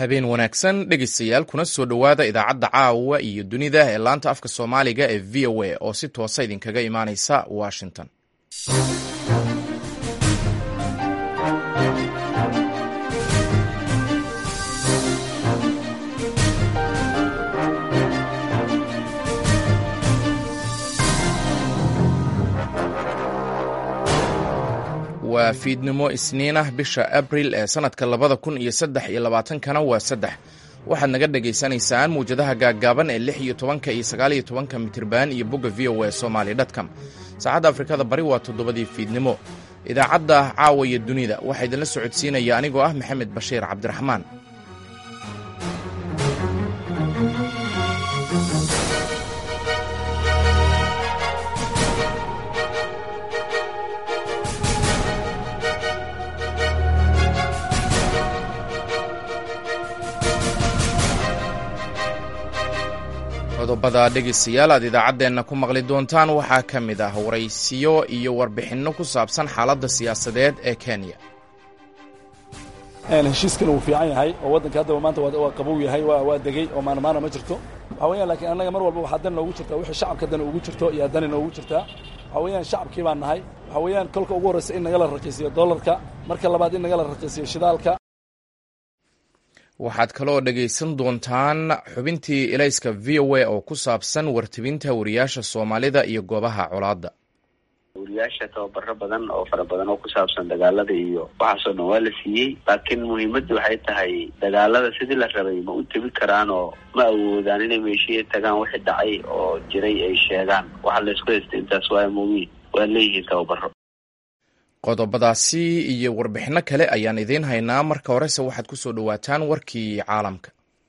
habeen wanaagsan dhegaystayaal kuna soo dhowaada idaacadda caawa iyo dunida ee laanta afka soomaaliga ee v o a oo si toosa idinkaga imaaneysa washington waa fiidnimo isniin ah bisha abril ee sanadka labada kun iyo saddex iyo labaatankana waa saddex waxaad naga dhagaysanaysaan muwjadaha gaaggaaban ee lix iyo tobanka iyo sagaal iyo tobanka mitriban iyo bogga v o a somali dtcom saacadda afrikada bari waa toddobadii fiidnimo idaacadda caawa iyo dunida waxaa idinla socodsiinaya anigoo ah maxamed bashiir cabdiraxmaan qodobada dhegaystayaal aad idaacaddeenna ku maqli doontaan waxaa ka mid ah waraysiyo iyo warbixinno ku saabsan xaaladda siyaasadeed ee kenya heshiiskan wuu fiican yahay oo waddanka haddaba maanta waa qabow yahay waa degey oo maanmaana ma jirto waxaa weyaan lakiin annaga mar walba waxaa dan noogu jirtaa wixii shacabka dan ugu jirto iyo dani noogu jirtaa waxaa weeyaan shacabkii baan nahay waxaa weeyaan kolka ugu horraysa in nagala raqiisiyo dollarka marka labaad in nagala raqiisiyo shidaalka waxaad kaloo dhegaysan doontaan xubintii elayska v o a oo ku saabsan wartibinta wariyaasha soomaalida iyo goobaha colaadda wariyaasha tababaro badan oo fara badan oo ku saabsan dagaalada iyo waxaasoo dhan waa la siiyey laakiin muhiimaddu waxay tahay dagaalada sidii la rabay ma u tebi karaan oo ma awoodaan inay meeshiya tagaan wixii dhacay oo jiray ay sheegaan waxa laysku haystay intaas waa moogiin waa leeyihiin tababaro qodobadaasi iyo warbixinno kale ayaan idiin haynaa marka horese waxaad ku soo dhowaataan warkii caalamka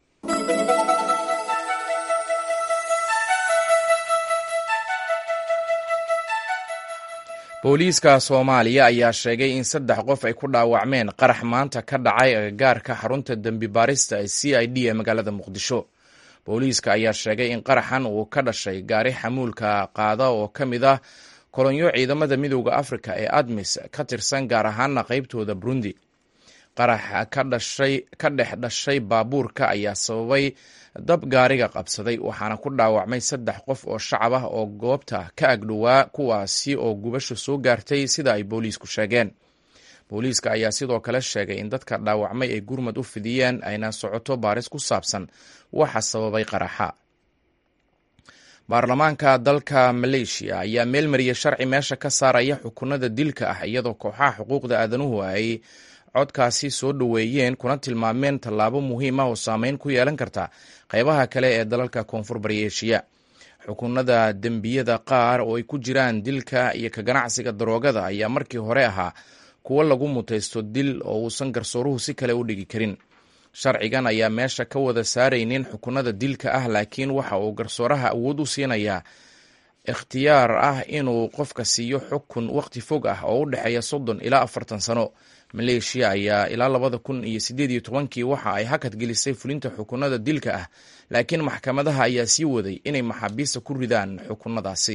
booliiska soomaaliya ayaa sheegay in saddex qof ay ku dhaawacmeen qarax maanta ka dhacay agagaarka xarunta dembi baarista ee c i d ee magaalada muqdisho booliiska ayaa sheegay in qaraxan uu ka dhashay gaari xamuulka qaada oo ka mid ah kolonyo ciidamada midooda afrika ee admis ka tirsan gaar ahaana qaybtooda burundi qaraxa ka dhex dhashay baabuurka ayaa sababay dab gaariga qabsaday waxaana ku dhaawacmay saddex qof oo shacab ah oo goobta ka agdhowaa kuwaasi oo gubasho soo gaartay sida ay booliisku sheegeen booliiska ayaa sidoo kale sheegay in dadka dhaawacmay ay gurmad u fidiyeen ayna socoto baaris ku saabsan waxa sababay qaraxa baarlamaanka dalka maleeshiya ayaa meel mariyay sharci meesha ka saaraya xukunada dilka ah iyadoo kooxaha xuquuqda aadanuhu ay codkaasi soo dhoweeyeen kuna tilmaameen tallaabo muhiim ah oo saameyn ku yeelan karta qaybaha kale ee dalalka koonfur bari eshiya xukunada dembiyada qaar oo ay ku jiraan dilka iyo ka ganacsiga daroogada ayaa markii hore ahaa kuwo lagu mutaysto dil oo uusan garsooruhu si kale u dhigi karin sharcigan ayaa meesha ka wada saaraynin xukunada dilka ah laakiin waxa uu garsooraha awood u siinayaa ikhtiyaar ah inuu qofka siiyo xukun waqti fog ah oo u dhexeeya soddon ilaa afartan sano maleeshiya ayaa ilaa labada kun iyo sideed iyo tobankii waxa ay hakad gelisay fulinta xukunada dilka ah laakiin maxkamadaha ayaa sii waday inay maxaabiista ku ridaan xukunadaasi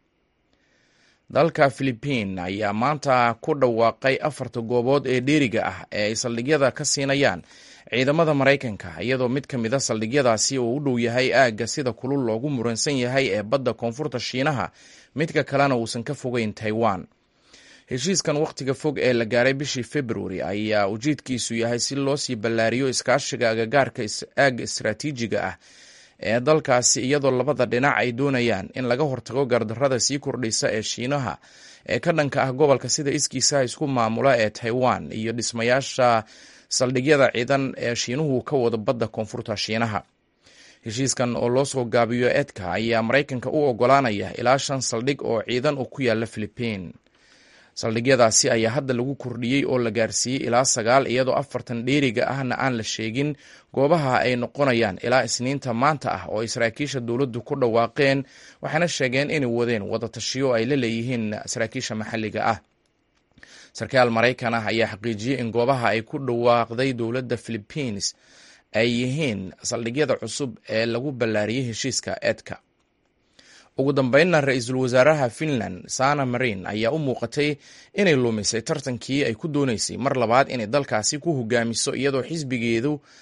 dalka philibiin ayaa maanta ku dhawaaqay afarta goobood ee dheeriga ah ee ay saldhigyada ka siinayaan ciidamada maraykanka iyadoo mid ka mid a saldhigyadaasi uu u dhow yahay aagga sida kulul loogu muransan yahay ee badda koonfurta shiinaha midka kalena uusan ka fogeyn taiwan heshiiskan wakhtiga fog ee la gaaray bishii februari ayaa ujeedkiisu yahay si loo sii ballaariyo iskaashiga agagaarka aagga istaraatiijiga ah ee dalkaasi iyadoo labada dhinac ay doonayaan in laga hortago gardarrada sii kordhaysa ee shiinaha ee ka dhanka ah gobolka sida iskiisa isku maamula ee taiwan iyo dhismayaasha saldhigyada ciidan ee shiinuhu ka wado badda koonfurta shiinaha heshiiskan oo loo soo gaabiyo edka ayaa maraykanka u ogolaanaya ilaa shan saldhig oo ciidan oo ku yaala philibiin saldhigyadaasi ayaa hadda lagu kordhiyey oo la gaarsiiyey ilaa sagaal iyadoo afartan dheeriga ahna aan la sheegin goobaha ay noqonayaan ilaa isniinta maanta ah oo ay saraakiisha dowladdu ku dhawaaqeen waxayna sheegeen inay wadeen wadatashiyo ay la leeyihiin saraakiisha maxalliga ah sarkaal maraykan ah ayaa xaqiijiyey in goobaha ay ku dhawaaqday dowladda philibiines ay yihiin saldhigyada cusub ee lagu ballaariyey heshiiska edka ugu dambeynna ra-iisul wasaaraha finland sana marin ayaa u muuqatay inay lumisay tartankii ay ku dooneysay mar labaad inay dalkaasi ku hogaamiso iyadoo xisbigeedu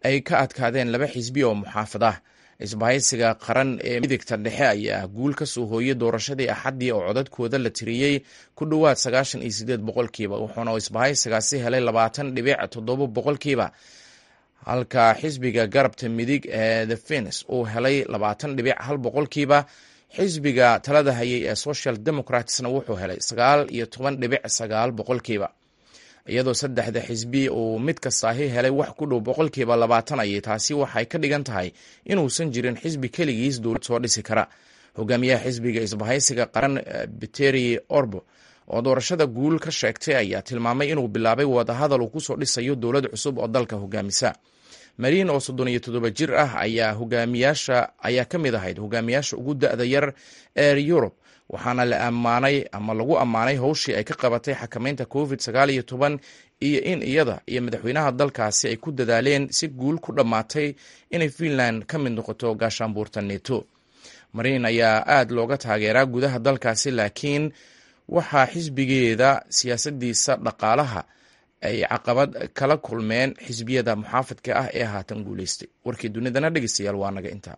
ay ka adkaadeen laba xisbi oo muxaafad ah isbahaysiga qaran ee midigta dhexe ayaa guul ka soo hooyey doorashadii axaddii oo codadkooda la tiriyey ku dhowaad sagaashan iyo sideed boqolkiiba wuxuuna isbahaysigaasi helay labaatan dhibic toddoba boqolkiiba halka xisbiga garabta midig ee the fens uu helay labaatan dhibic hal boqolkiiba xisbiga talada hayay ee social democratsna wuxuu helay sagaal iyo toban dhibic sagaal boqolkiiba iyadoo saddexda xisbi uu mid kastaahi helay wax ku dhow boqolkiiba labaatan ayay taasi waxay ka dhigan tahay inuusan jirin xisbi keligiis dowlad soo dhisi kara hogaamiyaha xisbiga isbahaysiga qaran biteri orbo oo doorashada guul ka sheegtay ayaa tilmaamay inuu bilaabay wadahadal uu kusoo dhisayo dowlad cusub oo dalka hogaamisa mariin oo soddon iyo toddoba jir ah ayaa hogaamiyaasha ayaa ka mid ahayd hogaamiyaasha ugu da-da yar ee yurub waxaana la ammaanay ama lagu ammaanay howshii ay ka qabatay xakameynta covid sagaal iyo toban iyo in iyada iyo madaxweynaha dalkaasi ay ku dadaaleen si guul ku dhammaatay inay finland ka mid noqoto gaashaanbuurta neto mariin ayaa aad looga taageeraa gudaha dalkaasi laakiin waxaa xisbigeeda siyaasadiisa dhaqaalaha ay caqabad kala kulmeen xisbiyada muxaafadka ah ee haatan guuleystay warkii dunidana dhegeystayaal waa naga intaa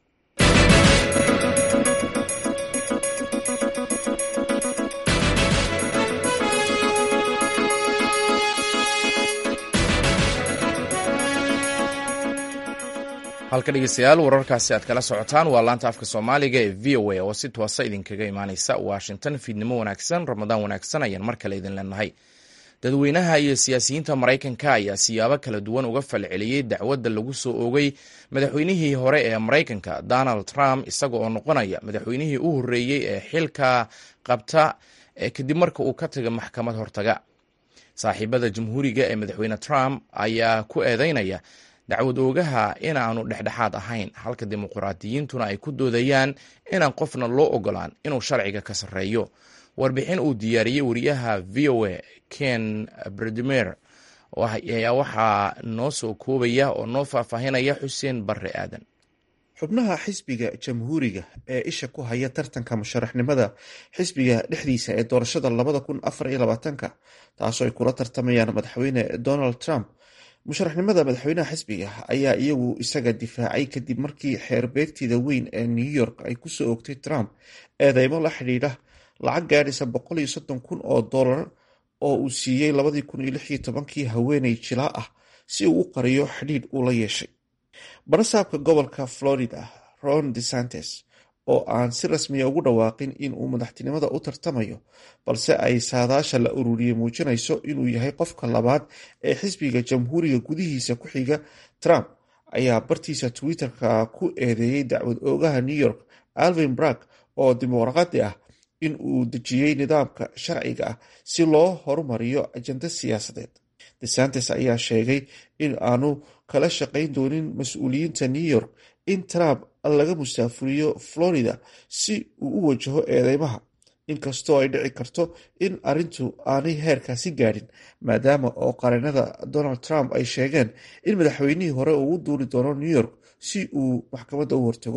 halka dhegeystayaal wararkaasi aad kala socotaan waa laanta afka soomaaliga ee v o a oo si toosa idinkaga imaaneysa washington fiidnimo wanaagsan ramadaan wanaagsan ayaan mar kale idin leenahay dadweynaha iyo siyaasiyiinta maraykanka ayaa siyaabo kala duwan uga falceliyey dacwadda lagu soo oogay madaxweynihii hore ee maraykanka donald trump isaga oo noqonaya madaxweynihii u horreeyey ee xilka qabta kadib marka uu ka taga maxkamad hortaga saaxiibada jamhuuriga ee madaxweyne trump ayaa ku eedeynaya dacwad oogaha inaanu dhexdhexaad ahayn halka dimuqraadiyiintuna ay ku doodayaan inaan qofna loo ogolaan inuu sharciga ka sarreeyo warbixin uu diyaariyey wariyaha v o a ken bredimer ayaa waxaa noo soo koobaya oo noo faahfaahinaya xuseen barre aadan xubnaha xisbiga jamhuuriga ee isha ku haya tartanka musharaxnimada xisbiga dhexdiisa ee doorashada labada kun afar iyo labaatanka taasoo ay kula tartamayaan madaxweyne donald trump musharaxnimada madaxweynaha xisbiga ayaa iyagu isaga difaacay kadib markii xeerbeegtida weyn ee new york ay kusoo ogtay trump eedeymo la xidhiidha lacag gaadhisa boqol iyo soddon kun oo dollar oo uu siiyey labadii kun iyo lix iyo tobankii haweeney jilaa ah si uu u qariyo xidhiidh uu la yeeshay barasaabka gobolka florida ron desantes oo aan si rasmiya ugu dhawaaqin in uu madaxtinimada u tartamayo balse ay saadaasha la ururiyey muujinayso inuu yahay qofka labaad ee xisbiga jamhuuriga gudihiisa ku xiga trump ayaa bartiisa twitter-ka ku eedeeyey dacwad oogaha new york alvin brag oo dimuqraadi ah in uu dejiyey nidaamka sharciga ah si loo horumariyo ajando siyaasadeed desantes ayaa sheegay in aanu kala shaqayn doonin mas-uuliyiinta new york in trump laga musaafuriyo florida si uu u wajaho eedeymaha inkastoo ay dhici karto in arrintu aanay heerkaasi gaadhin maadaama oo qareenada donald trump ay sheegeen in madaxweynihii hore uu u duuli doono new york si uu maxkamadda u hortago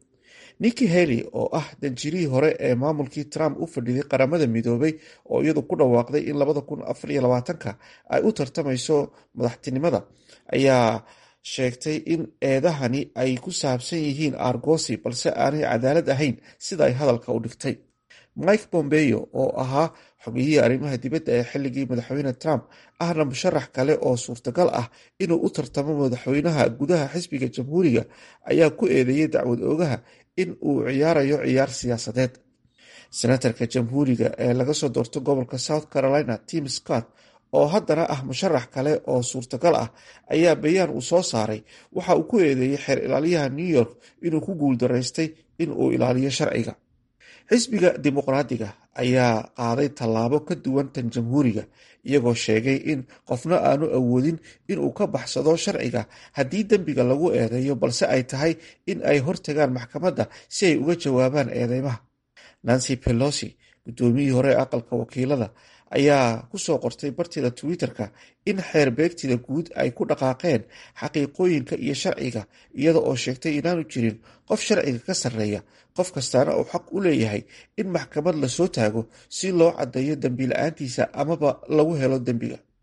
nikki haley oo ah danjirihii hore ee maamulkii trump u fadhiday qaramada midoobay oo iyadu ku dhawaaqday in labada kun afar iyo labaatanka ay u tartamayso madaxtinimada ayaa sheegtay in eedahani ay ku saabsan yihiin argosi balse aanay cadaalad ahayn sida ay hadalka u dhigtay mike bombeo oo ahaa xogiyihii arrimaha dibadda ee xilligii madaxweyne trump ahna musharax kale oo suurtagal ah inuu u tartamo madaxweynaha gudaha xisbiga jamhuuriga ayaa ku eedeeyey dacwad oogaha in uu ciyaarayo ciyaar siyaasadeed senatarka jamhuuriga ee laga soo doorto gobolka south carolina tim scott oo haddana ah musharax kale oo suurtagal ah ayaa bayaan uu soo saaray waxa uu ku eedeeyey xeer ilaaliyaha new york inuu ku guuldaraystay in uu ilaaliyo sharciga xisbiga dimuqraadiga ayaa qaaday tallaabo ka duwan tan jamhuuriga iyagoo sheegay in qofna aanu awoodin inuu ka baxsado sharciga haddii dembiga lagu eedeeyo balse ay tahay in ay hortagaan maxkamadda si ay uga jawaabaan eedeymaha nancy pelosi guddoomiyihii hore ee aqalka wakiilada ayaa kusoo qortay bartida twitter-ka in xeer beegtida guud ay ku dhaqaaqeen xaqiiqooyinka iyo sharciga iyada oo sheegtay inaanu jirin qof sharciga ka sarreeya qof kastaana uu xaq u leeyahay in maxkamad lasoo taago si loo caddeeyo dembi la-aantiisa amaba lagu helo dembiga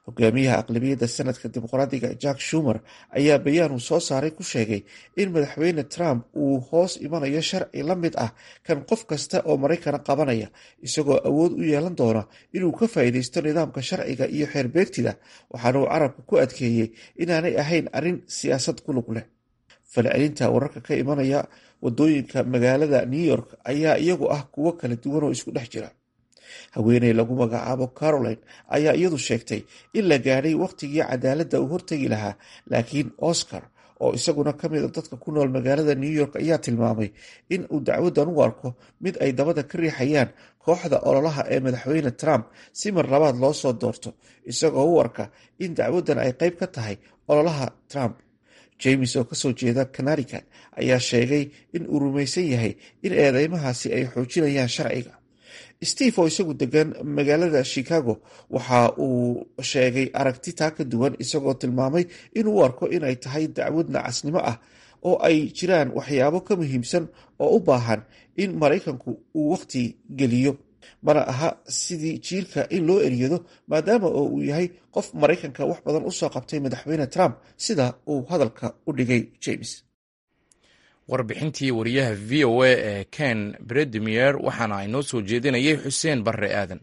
hogaamiyaha aqlabiyadda sanadka dimuqraadiga jack shumer ayaa bayaan uu soo saaray ku sheegay in madaxweyne trump uu hoos imanayo sharci la mid ah kan qof kasta oo maraykana qabanaya isagoo awood u yeelan doona inuu ka faa'iidaysto nidaamka sharciga iyo xeerbeegtida waxaana uu carabka ku adkeeyey inaanay ahayn arrin siyaasad ku lug leh falcelinta wararka ka imanaya wadooyinka magaalada new york ayaa iyagu ah kuwo kala duwan oo isku dhex jira haweeney lagu magacaabo caroline ayaa iyadu sheegtay in la gaadhay wakhtigii cadaaladda uu hortegi lahaa laakiin oscar oo isaguna ka mid a dadka ku nool magaalada new york ayaa tilmaamay in uu dacwaddan u arko mid ay dabada ka riixayaan kooxda ololaha ee madaxweyne trump si mar labaad loo soo doorto isagoo u arka in dacwaddan ay qayb ka tahay ololaha trump james oo kasoo jeeda connecticut ayaa sheegay in uu rumaysan yahay in eedeymahaasi ay xoojinayaan sharciga steve oo isagu degan magaalada chicago waxa uu sheegay aragti taa ka duwan isagoo tilmaamay inuu u arko inay tahay dacwad nacasnimo ah oo ay jiraan waxyaabo ka muhiimsan oo u baahan in maraykanku uu wakhti geliyo mana aha sidii jiilka in loo eryado maadaama oo uu yahay qof maraykanka wax badan usoo qabtay madaxweyne trump sida uu hadalka u dhigay james warbixintii wariyaha v o a ee ken bredimier waxaana ay noo soo jeedinayay xuseen barre aadan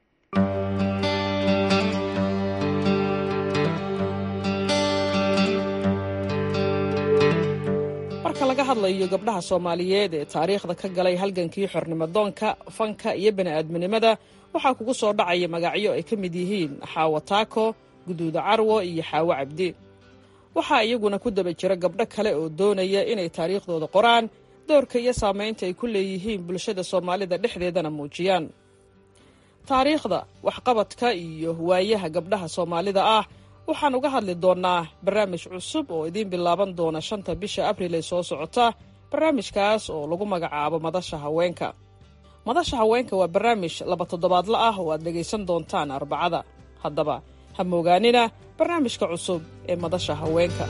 marka laga hadlayo gabdhaha soomaaliyeed ee taariikhda ka galay halgankii xornimodoonka fanka iyo bani'aadminimada waxaa kugu soo dhacaya magacyo ay ka mid yihiin xaawo taako guduuda carwo iyo xaawo cabdi waxaa iyaguna ku daba jira gabdho kale oo doonaya inay taariikhdooda qoraan doorka iyo saamaynta ay ku leeyihiin bulshada soomaalida dhexdeedana muujiyaan taariikhda waxqabadka iyo waayaha gabdhaha soomaalida ah waxaan uga hadli doonnaa barnaamij cusub oo idiin bilaaban doona shanta bisha abril ee soo socota barnaamijkaas oo lagu magacaabo madasha haweenka madasha haweenka waa barnaamij laba toddobaadla ah oo aad dhegaysan doontaan arbacada haddaba ha moogaanina barnaamijka cusub ee madasha haweenka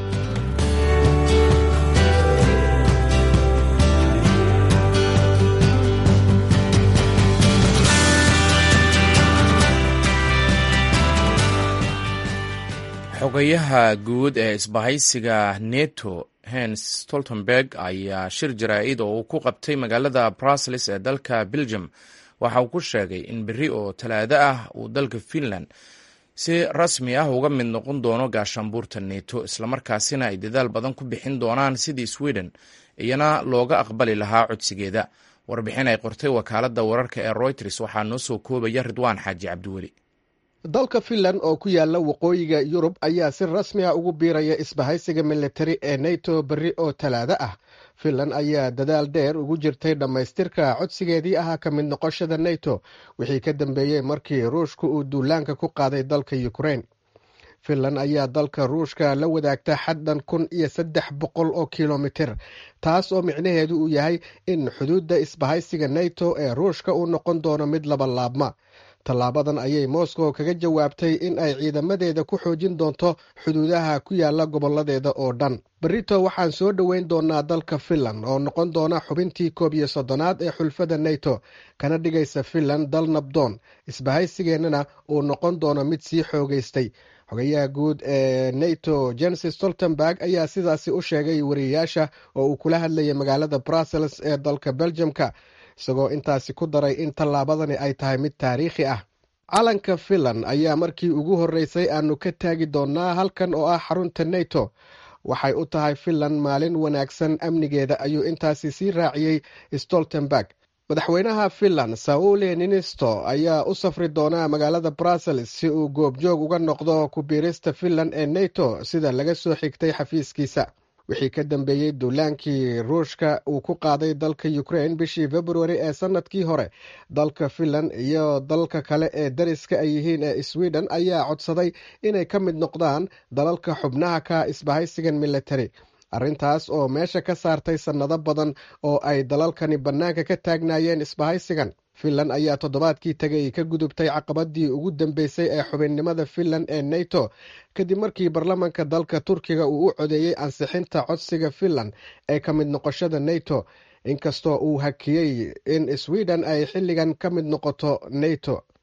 xogayaha guud ee isbahaysiga neto hens stoltenberg ayaa shir jaraa'id oo uu ku qabtay magaalada brussels ee dalka belgium waxa uu ku sheegay in berri oo talaado ah uu dalka finland si rasmi ah uga mid noqon doono gaashaanbuurta neto islamarkaasina ay dadaal badan ku bixin doonaan sidii sweden iyana looga aqbali lahaa codsigeeda warbixin ay qortay wakaaladda wararka ee royters waxaa noo soo koobaya ridwaan xaaji cabdiweli dalka finland oo ku yaala waqooyiga yurub ayaa si rasmi ah ugu biiraya isbahaysiga militari ee neto berri oo talaado ah finland ayaa dadaal dheer ugu jirtay dhammaystirka codsigeedii ahaa ka mid noqoshada neto wixii ka dambeeyey markii ruushka uu duulaanka ku qaaday dalka ukrain finland ayaa dalka ruushka la wadaagta xaddan kun iyo saddex boqol oo kilomitir taas oo micnaheedu uu yahay in xuduudda isbahaysiga neto ee ruushka uu noqon doono mid laba laabma tallaabadan ayay moscow kaga jawaabtay in ay ciidamadeeda ku xoojin doonto xuduudaha ku yaala goboladeeda oo dhan berito waxaan soo dhoweyn doonaa dalka finland oo noqon doona xubintii koob iyo soddonaad ee xulfada neto kana dhigaysa finland dal nabdoon isbahaysigeennana uu noqon doono mid sii xoogaystay xogayaha guud ee neto jens stoltenberg ayaa sidaasi u sheegay wariyayaasha oo uu kula hadlayay magaalada brussels ee dalka beljamka isagoo intaasi ku daray in tallaabadani ay tahay mid taariikhi ah calanka finland ayaa markii ugu horreysay aanu ka taagi doonnaa halkan oo ah xarunta neto waxay u tahay finland maalin wanaagsan amnigeeda ayuu intaasi sii raaciyey stoltenberg madaxweynaha finland saule ninisto ayaa u safri doonaa magaalada brussels si uu goobjoog uga noqdo ku biirista finland ee neto sida laga soo xigtay xafiiskiisa wixii ka dambeeyey duulaankii ruushka uu ku qaaday dalka ukrain bishii februari ee sanadkii hore dalka finland iyo dalka kale ee dariska ay yihiin ee sweden ayaa codsaday inay ka mid noqdaan dalalka xubnaha ka isbahaysigan military arrintaas oo meesha ka saartay sannado badan oo ay dalalkani bannaanka ka taagnaayeen isbahaysigan finland ayaa toddobaadkii tegay ka gudubtay caqabadii ugu dambeysay ee xubinnimada finland ee neto kadib markii baarlamanka dalka turkiga uu u codeeyey ansixinta codsiga finland ee ka mid noqoshada neto inkastoo uu hakiyey in sweden ay xilligan ka mid noqoto neto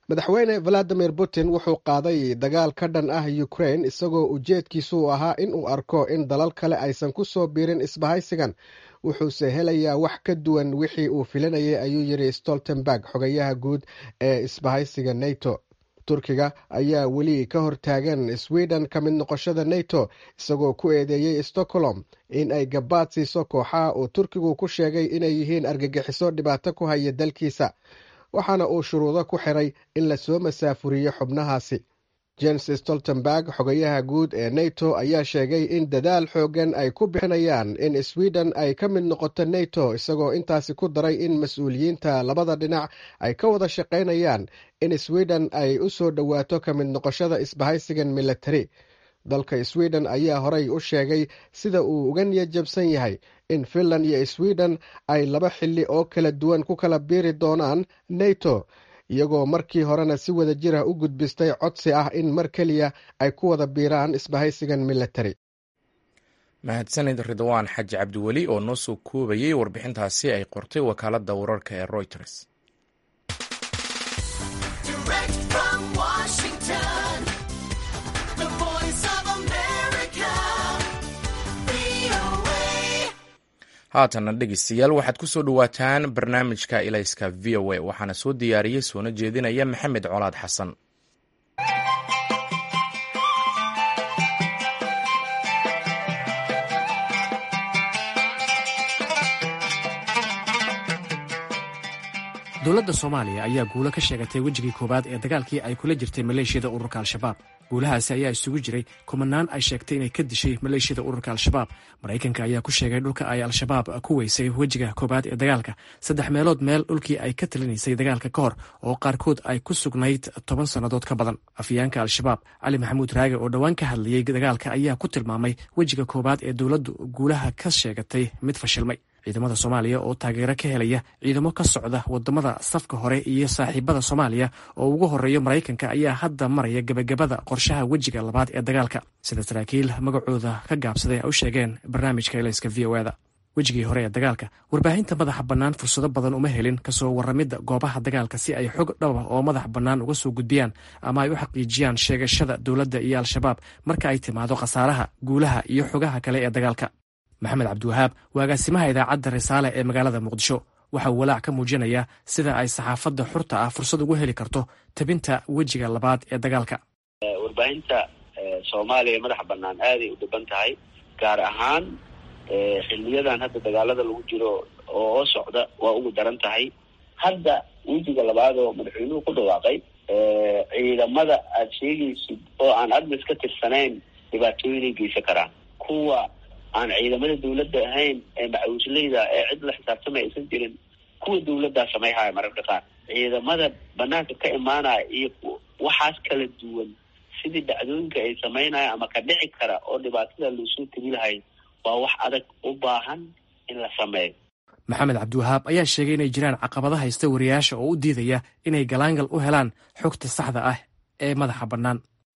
madaxweyne valadimir putin wuxuu qaaday dagaal ka dhan ah ukrain isagoo ujeedkiisu ahaa in uu arko in dalal kale aysan ku soo biirin isbahaysigan wuxuuse helayaa wax ka duwan wixii uu filanayay ayuu yidhi stoltenberg xogayaha guud ee isbahaysiga neto turkiga ayaa weli ka hortaagan sweden ka mid noqoshada neto isagoo ku eedeeyey stockholm in ay gabaad siiso kooxaha uu turkigu ku sheegay inay yihiin argagixiso dhibaato ku haya dalkiisa waxaana uu shuruudo ku xiray in lasoo masaafuriyo xubnahaasi james stoltenberg xogayaha guud ee neto ayaa sheegay in dadaal xoogan ay ku bixinayaan in sweden ay ka mid noqoto neto isagoo intaasi ku daray in mas-uuliyiinta labada dhinac ay ka wada shaqaynayaan in sweden ay u soo dhowaato ka mid noqoshada isbahaysigan military dalka sweden ayaa horey u sheegay sida uu uga niyadjabsan yahay in finland iyo sweden ay laba xilli oo kala duwan ku kala biiri doonaan neto iyagoo markii horena si wada jir ah u gudbistay codsi ah in mar keliya ay ku wada biiraan isbahaysigan military mahadsanid ridwaan xaji cabdiweli oo noo soo koobayay warbixintaasi ay qortay wakaaladda wararka ee reuters haatana dhegeystayaal waxaad ku soo dhowaataan barnaamijka ilayska v o a waxaana soo diyaariyey soona jeedinaya maxamed colaad xasan dowladda soomaaliya ayaa guulo ka sheegatay wejigii koowaad ee dagaalkii ay kula jirtay maleeshiyada ururka al-shabaab guulahaasi ayaa isugu jiray kumanaan ay sheegtay inay ka dishay maleeshiyada ururka al-shabaab maraykanka ayaa ku sheegay dhulka ay al-shabaab ku weysay wejiga koowaad ee dagaalka saddex meelood meel dhulkii ay ka talinaysay dagaalka ka hor oo qaarkood ay ku sugnayd toban sannadood ka badan afyaanka al-shabaab cali maxamuud raage oo dhowaan ka hadlayey dagaalka ayaa ku tilmaamay wejiga koowaad ee dowladdu guulaha ka sheegatay mid fashilmay ciidamada soomaaliya oo taageero ka helaya ciidamo ka socda wadamada safka hore iyo saaxiibada soomaaliya oo ugu horeeyo maraykanka ayaa hadda maraya gebagabada qorshaha wejiga labaad ee dagaalka sida saraakiil magacooda ka gaabsaday ay u sheegeen barnaamijka elayska v o eda wejigii hore ee dagaalka warbaahinta madaxa bannaan fursado badan uma helin kasoo warramidda goobaha dagaalka si ay xog dhaba oo madax bannaan uga soo gudbiyaan ama ay u xaqiijiyaan sheegashada dowladda iyo al-shabaab marka ay timaado khasaaraha guulaha iyo xogaha kale ee dagaalka maxamed cabdiwahaab waa agaasimaha idaacadda risaale ee magaalada muqdisho waxa uu walaac ka muujinayaa sida ay saxaafadda xurta ah fursad ugu heli karto tabinta wejiga labaad ee dagaalka warbaahinta soomaaliya madaxa bannaan aaday u dhiban tahay gaar ahaan xiliyadan hadda dagaalada lagu jiro oo socda waa ugu daran tahay hadda wejiga labaad oo madaxweynuhu ku dhawaaqay ciidamada aada sheegaysid oo aan admis ka tirsanayn dhibaatooyinay geysan karaan kuwa aan ciidamada dawladda ahayn ee macawisleyda ee cid la xisaabtamay aysan jirin kuwa dawladdaa samayhaya mararka qaar ciidamada banaanka ka imaanaya iyo waxaas kala duwan sidii dhacdooyinka ay samaynaya ama ka dhici kara oo dhibaatada loosoo tegi lahay waa wax adag u baahan in la sameeyo maxamed cabdiwahaab ayaa sheegay inay jiraan caqabado haysta wariyaasha oo u diidaya inay galaangal u helaan xogta saxda ah ee madaxa bannaan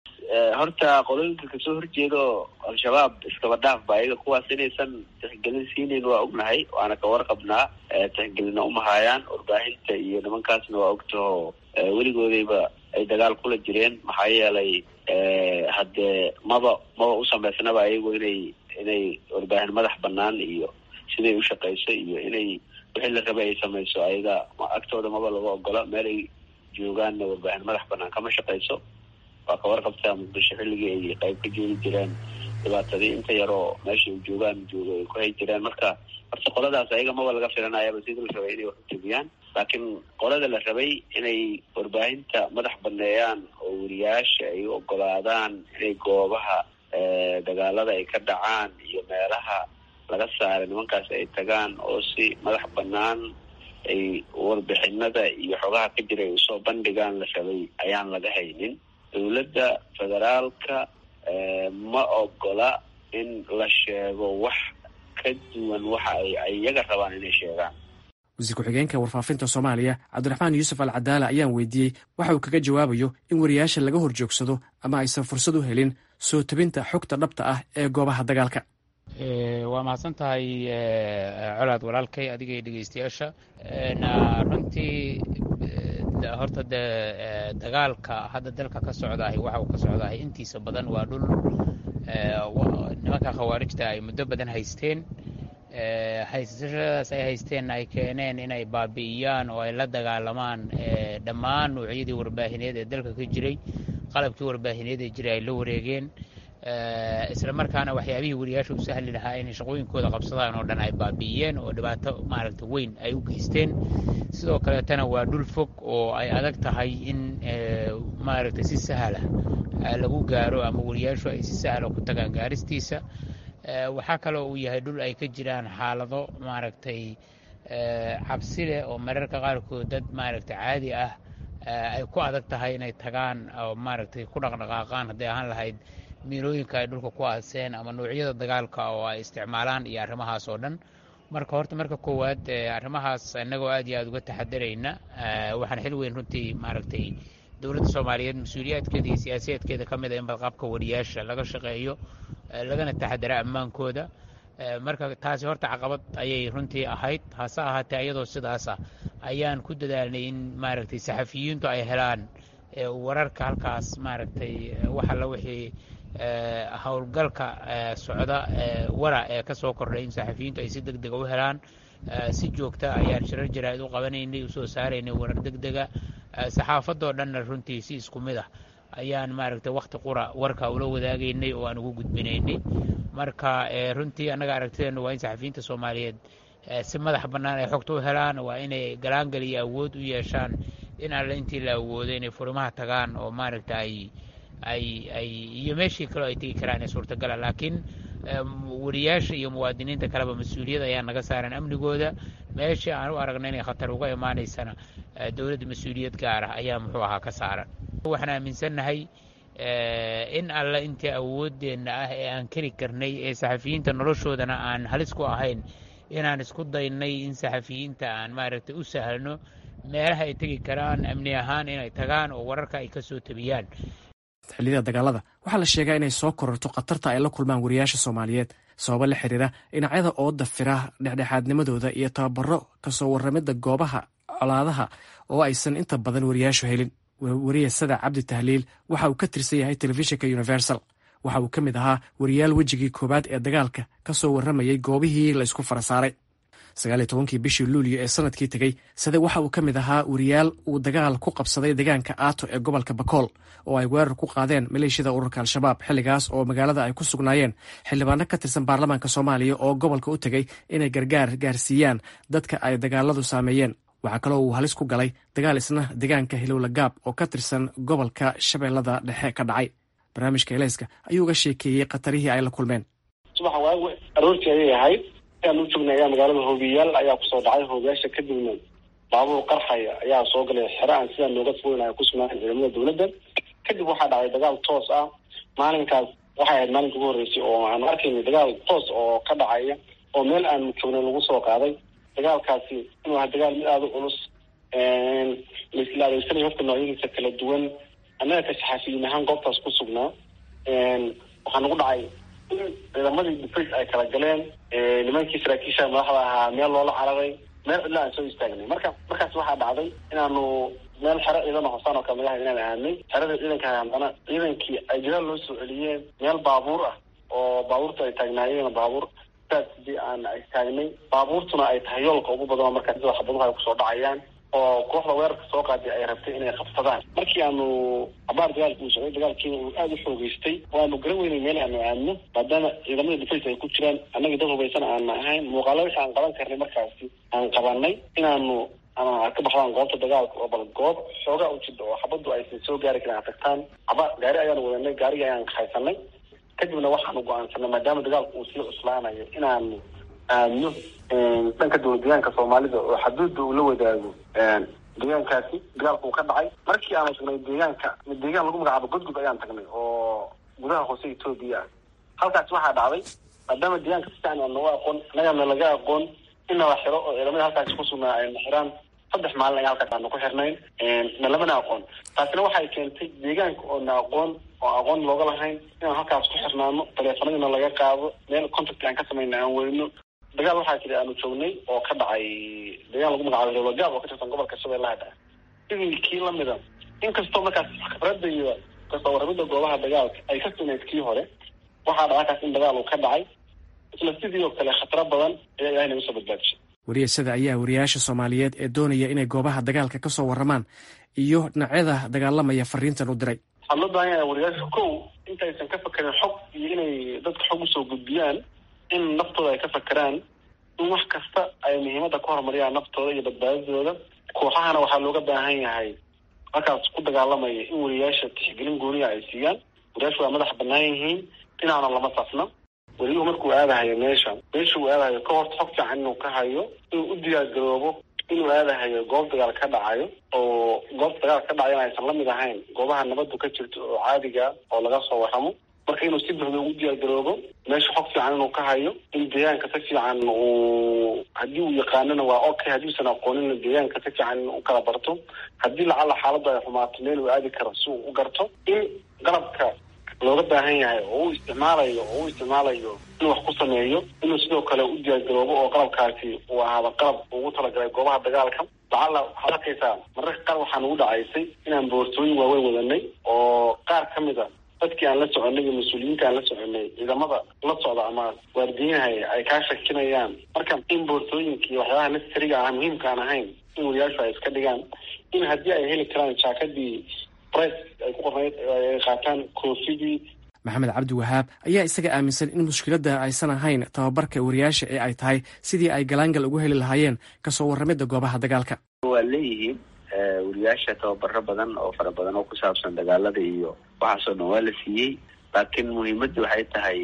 horta qolooyinka kasoo horjeeda oo al-shabaab iskaba dhaaf ba ayaga kuwaas inaysan tixgelin siinayn waa ognahay waana ka warqabnaa tixgelina umahaayaan warbaahinta iyo nimankaasna waa ogtaho weligoodayba ay dagaal kula jireen maxaa yeelay haddee maba maba u samaysnaba ayagu inay inay warbaahin madax banaan iyo siday ushaqayso iyo inay wixii la rabay ay samayso ayaga agtooda maba laga ogola meel ay joogaanna warbaahin madax banaan kama shaqayso waa ka warqabtaa muqdisho xilligii ay qayb ka joogi jireen dhibaatadii inta yaroo meesha ay joogaan joogo ay ku hay jireen marka horta qoladaas ayaga maba laga filanayaba sidii la rabay inay wax utebiyaan laakiin qolada la rabay inay warbaahinta madax baneeyaan oo wariyaasha ay u ogolaadaan inay goobaha dagaalada ay ka dhacaan iyo meelaha laga saaray nimankaas ay tagaan oo si madax banaan ay warbixinada iyo xogaha ka jira ay usoo bandhigaan la rabay ayaan laga haynin dowladda federaalka ma ogola in la sheego wax ka duwan waxa ay iyaga rabaan inay sheegaan wasiir ku-xigeenka warfaafinta soomaaliya cabdiraxmaan yuusuf al cadaala ayaan weydiiyey waxa uu kaga jawaabayo in wariyaasha laga hor joogsado ama aysan fursad u helin soo tabinta xogta dhabta ah ee goobaha dagaalka waa mahadsan tahay colaad walaalkay adiga iyo dhegeystayaasha runtii horta dee dagaalka hadda dalka ka socdahay waxa uu ka socdahay intiisa badan waa dhul nimanka khawaarijta ay muddo badan haysteen haysashadaas ay haysteen ay keeneen inay baabi'iyaan oo ay la dagaalamaan dhammaan noocyadii warbaahineed ee dalka ka jiray qalabkii warbaahineed ee jiray ay la wareegeen isla markaana waxyaabihii wariyaasha u sahli lahaa inay shaqooyinkooda qabsadaan oo dhan ay baabi'iyeen oo dhibaato maaragta weyn ay u geysteen sidoo kaleetana waa dhul fog oo ay adag tahay in maaragta si sahla lagu gaaro ama wariyaashu ay si sahla ku tagaan gaaristiisa waxaa kaloo uu yahay dhul ay ka jiraan xaalado maaragtay cabsi leh oo mararka qaarkood dad maaragtay caadi ah ay ku adag tahay inay tagaan oo maaragtay ku dhaqdhaqaaqaan hadday ahaan lahayd miilooyinka ay dhulka ku aaseen ama noocyada dagaalka oo ay isticmaalaan iyo arrimahaas oo dhan marka horta marka koowaad arrimahaas innagoo aad iyo aad uga taxadarayna waxaan xil weyn runtii maaragtay dowladda soomaaliyeed mas-uuliyaadkeeda iyo siyaasiyaadkeeda ka mid a in badqabka wariyaasha laga shaqeeyo lagana taxadara ammaankooda marka taasi horta caqabad ayay runtii ahayd hase ahaatee iyadoo sidaasa ayaan ku dadaalnay in maaragtay saxafiyiintu ay helaan wararka halkaas maaragtay wax alla wixii howlgalka socda wara ee ka soo kordhay in saxafiyiintu ay si deg dega u helaan si joogta ayaan shirar jaraa'id u qabanaynay usoo saaraynay warar deg dega saxaafadoo dhanna runtii si isku mid ah ayaan maaragtay wakhti qura warka ula wadaagaynay oo aan ugu gudbinaynay marka runtii annaga aragtideennu waa in saxafiyiinta soomaaliyeed si madax bannaan ay xogta u helaan waa inay galaangal iyo awood u yeeshaan in alle intii la awoodo inay furimaha tagaan oo maaragta ay ay ay iyo meeshii kaleo ay tegi karaan ee suurtagala laakiin wariyaasha iyo muwaadiniinta kaleba mas-uuliyad ayaa naga saaran amnigooda meeshii aan u aragna inay khatar uga imaanaysana dowladda mas-uuliyad gaar ah ayaa muxuu ahaa ka saaran waxaan aaminsannahay in alle intii awooddeenna ah ee aan keli karnay ee saxafiyiinta noloshoodana aan halis ku ahayn inaan isku daynay in saxafiyiinta aan maaragtay u sahlno meelaha ay tegi karaan amni ahaan inay tagaan oo wararka ay ka soo tabiyaan xilliyada dagaalada waxaa la sheegaa inay soo kororto khatarta ay la kulmaan wariyaasha soomaaliyeed sababo la xiriira dhinacyada ooda fira dhexdhexaadnimadooda iyo tababaro kasoo warramidda goobaha colaadaha oo aysan inta badan wariyaashu helin wariye sada cabdi tahliil waxa uu ka tirsan yahay telefishinka universal waxa uu ka mid ahaa wariyaal wejigii koowaad ee dagaalka ka soo warramayay goobihii laysku fara saaray sagaaliyo tobankii bishii luulyo ee sanadkii tegey sade waxa uu ka mid ahaa wariyaal uu dagaal ku qabsaday deegaanka aato ee gobolka bakool oo ay weerar ku qaadeen maleeshiyada ururka al-shabaab xilligaas oo magaalada ay ku sugnaayeen xildhibaano ka tirsan baarlamaanka soomaaliya oo gobolka u tegey inay gargaar gaarsiiyaan dadka ay dagaaladu saameeyeen waxaa kaloo uu halis ku galay dagaal isna deegaanka hilowla gaab oo ka tirsan gobolka shabeellada dhexe ka dhacay barnaamijka eleyska ayuu uga sheekeeyey khatarihii ay la kulmeen subaxa waagu aroortii ayay ahayd aan u joognay ayaa magaalada hoobiyaal ayaa kusoo dhacay hoobiyaasha kadibna baabuur qarxaya ayaa soo galay xere aan sidaa nooga fogeyn ay ku sugnaayen ciidamada dowladda kadib waxaa dhacay dagaal toos ah maalinkaas waxay ahayd maalinka ugu horreysay oo aan arkayna dagaal toos oo ka dhacaya oo meel aanu joognay lagu soo qaaday dagaalkaasi inuu aha dagaal mid aada u culus laisla adeegsanayo horta noocyadiisa kala duwan annaga ka saxaafiyiin ahaan goobtaas ku sugnaa waxaa nagu dhacay in ciidamadii defence ay kala galeen nimankii saraakiisha madaxda ahaa meel loola cararay meel cidla aan soo istaagnay marka markaas waxaa dhacday inaanu meel xero ciidan hosaan oo kale magaha inaan aadnay xerada ciidanka haddana ciidankii ay jadaal loo soo celiyeen meel baabuur ah oo baabuurta ay taagnaayeen baabuur saas hadii aan istaagnay baabuurtuna ay tahay yoolka ugu badan oo markaa sida xabaduhu ay kusoo dhacayaan oo kooxda weerarka soo qaaday ay rabtay inay qabsadaan markii aanu cabaar dagaalka uu socday dagaalkiina uu aada u xoogeystay oo aanu garan weynay meel aanu aadno maadaama ciidamada defence ay ku jiraan annaga dad hubaysan aana ahayn muuqaalo wixii aan qaban karnay markaasi aan qabanay inaanu ama ka baxdaan goobta dagaalka oo bal goob xoogaa u jida oo xabaddu aysan soo gaari karin aad tagtaan caba gaari ayaanu wadanay gaarigii ayaan haysanay kadibna waxaanu go-aansanay maadaama dagaalku uu sii cuslaanayo inaanu aadno dhanka dowlad deegaanka soomaalida oo xaduudda uu la wadaago deegaankaasi dagaalku uu ka dhacay markii aanu tagnay deegaanka deegaan lagu magacaabo godgud ayaan tagnay oo gudaha hoose etoobiya ah halkaasi waxaa dhacday maadaama deegaanka si fiican aan nooga aqoon annagana laga aqoon in nala xiro oo ciidamada halkaasi ku sugnaa ayna xiraan saddex maalin ayaa halkaas aanu ku xirnayn na lamana aqoon taasina waxay keentay deegaanka oo na aqoon oo aqoon looga lahayn inaan halkaas ku xirnaano taleefanadina laga qaado meel contact aan ka samayna aan weyno dagaal waxaa jira aanu joognay oo ka dhacay deegaan lagu magacaabo lowlagaab oo ka tirsan gobolka shabeellaha dhexe sidii kii lamida inkastoo markaas khibradda iyo kasoo warramidda goobaha dagaalka ay ka sunayd kii hore waxaa dhacakaas in dagaal uu ka dhacay isla sidii oo kale khataro badan ayaa ilahay naga soo badbaadishay wariyasada ayaa wariyaasha soomaaliyeed ee doonaya inay goobaha dagaalka ka soo warramaan iyo dhinacyada dagaalamaya fariintan u diray waxaa loo baahan yahay wariyaasha kow intaysan ka fakerin xog iyo inay dadka xog usoo gudbiyaan in naftooda ay ka fakeraan in wax kasta ay muhiimadda ka horumariyaan naftooda iyo badbaadadooda kooxahana waxaa looga baahan yahay halkaas ku dagaalamaya in wariyaasha tixgelin gooniya ay siiyaan wariyaashu waa madax banaan yihiin dhinaana lama safna weliyuhu markuu aadahayo meesha meesha uu aadahayo ka horta xog fiican inuu ka hayo inuu u diyaargaroobo inuu aadahayo goob dagaal ka dhacayo oo goobta dagaal ka dhacayona aysan lamid ahayn goobaha nabaddu ka jirto oo caadiga oo laga soo warramo marka inuu si buxda ugu diyaargaroobo meesha xog fiican inuu ka hayo in deegaanka si fiican uu haddii uu yaqaanona waa okay haddiusan aqoonina deegaanka si fiican in u kala barto haddii lacala xaaladdu ay xumaato meel uu aadi karo si uu u garto in qalabka looga baahan yahay oo uu isticmaalayo oo uu isticmaalayo inuu wax ku sameeyo inuu sidoo kale u diyaargaroobo oo qalabkaasi uu ahaado qalab ugu talagalay goobaha dagaalka lacala waxaad arkaysaa mararka qaar waxaa nagu dhacaysay inaan boortooyin waaweyn wadanay oo qaar ka mid a dadkii aan la soconay iyo mas-uuliyiinta aan la soconay ciidamada la socda ama waardiyahay ay kaa shakinayaan marka in boortooyinka iyo waxyaabaha necessariga ah muhiimka aan ahayn in wariyaashu ay iska dhigaan in haddii ay heli karaan jaakadii press ay ku qornayd ay qaataan koofidii maxamed cabdi wahaab ayaa isaga aaminsan in mushkiladda aysan ahayn tababarka wariyaasha ee ay tahay sidii ay galaangal ugu heli lahaayeen kasoo warramidda goobaha dagaalka waa leeyihiin wariyaasha tababaro badan oo fara badan oo ku saabsan dagaalada iyo waxaasoo dhan waa la siiyey laakiin muhiimaddu waxay tahay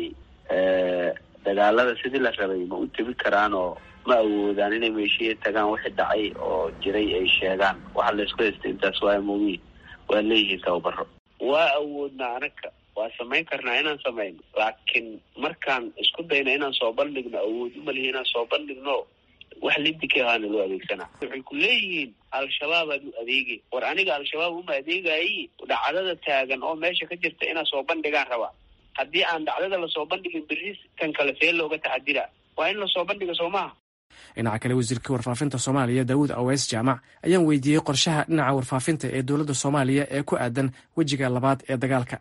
dagaalada sidii la rabay ma u tebi karaan oo ma awoodaan inay meeshihii tagaan wixii dhacay oo jiray ay sheegaan waxa la isku haystay intaas waa mogiin waa leeyihiin tababaro waa awoodnaa anaga waa samayn karnaa inaan samayno laakiin markaan isku dayna inaan soo bandhigno awood umalihi inaan soo bandhigno wax lidika ahaana loo adeegsanaa waxay ku leeyihiin al-shabaab aad u adeegay war aniga al-shabaab uma adeegayi dhacdada taagan oo meesha ka jirta inaan soo bandhigaan rabaa haddii aan dhacdada lasoo bandhigin berri kan kale see looga tacadira waa in lasoo bandhiga soo maha dhinaca kale wasiirka warfaafinta soomaaliya daawud aweys jaamac ayaan weydiiyey qorshaha dhinaca warfaafinta ee dowladda soomaaliya ee ku aadan wejiga labaad ee dagaalka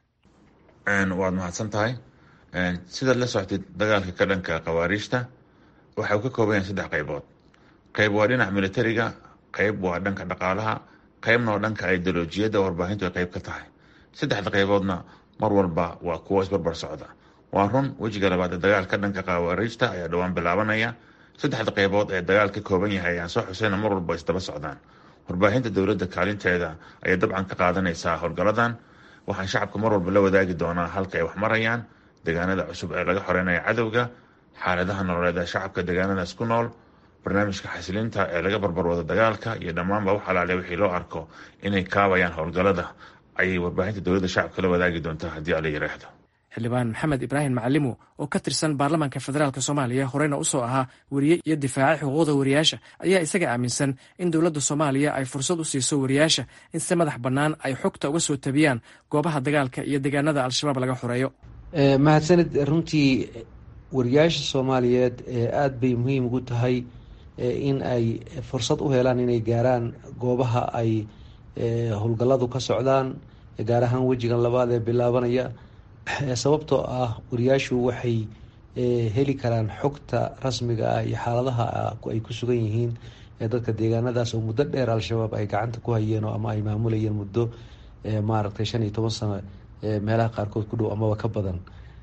waad mahadsan tahay sidaad la soctid dagaalka ka dhanka khawaariijta waxa uu ka kooban yahay saddex qaybood qayb waa dhinaca militariga qayb waa dhanka dhaqaalaha qaybna waa dhanka ideolojiyadda warbaahintu ay qayb ka tahay saddexda qayboodna mar walba waa kuwo isbarbar socda waa run wejiga labaad ee dagaalka dhanka khawaariijta ayaa dhowaan bilaabanaya saddexda qaybood ee dagaal ka kooban yahay ayaan soo xuseyna mar walba isdaba socdaan warbaahinta dowladda kaalinteeda ayay dabcan ka qaadanaysaa howlgaladan waxaan shacabka mar walba la wadaagi doonaa halka ay wax marayaan deegaanada cusub ee laga xoreynaya cadowga xaaladaha nololeed ee shacabka deegaanadaas ku nool barnaamijka xasilinta ee laga barbarwado dagaalka iyo dhammaanba wax alaale wixii loo arko inay kaabayaan howlgalada ayay warbaahinta dowladda shacabka la wadaagi doontaa haddii ala yiraahdo xildhibaan maxamed ibraahim macalimo oo ka tirsan baarlamaanka federaalk soomaaliya horeyna usoo ahaa weriye iyo difaaca xuquuqda wariyaasha ayaa isaga aaminsan in dowladda soomaaliya ay fursad u siiso wariyaasha in si madax bannaan ay xogta uga soo tabiyaan goobaha dagaalka iyo deegaanada al-shabaab laga xoreeyo mahadsanid runtii wariyaasha soomaaliyeed aada bay muhiim ugu tahay in ay fursad u helaan inay gaaraan goobaha ay howlgalladu ka socdaan gaar ahaan wejigan labaad ee bilaabanaya sababtoo ah wariyaashu waxay heli karaan xogta rasmiga ah iyo xaaladaha ay ku sugan yihiin dadka deegaanadaas oo muddo dheer al-shabaab ay gacanta ku hayeen oo ama ay maamulayeen muddo maaragtay shan iyo toban sano meelaha qaarkood ku dhow amaba ka badan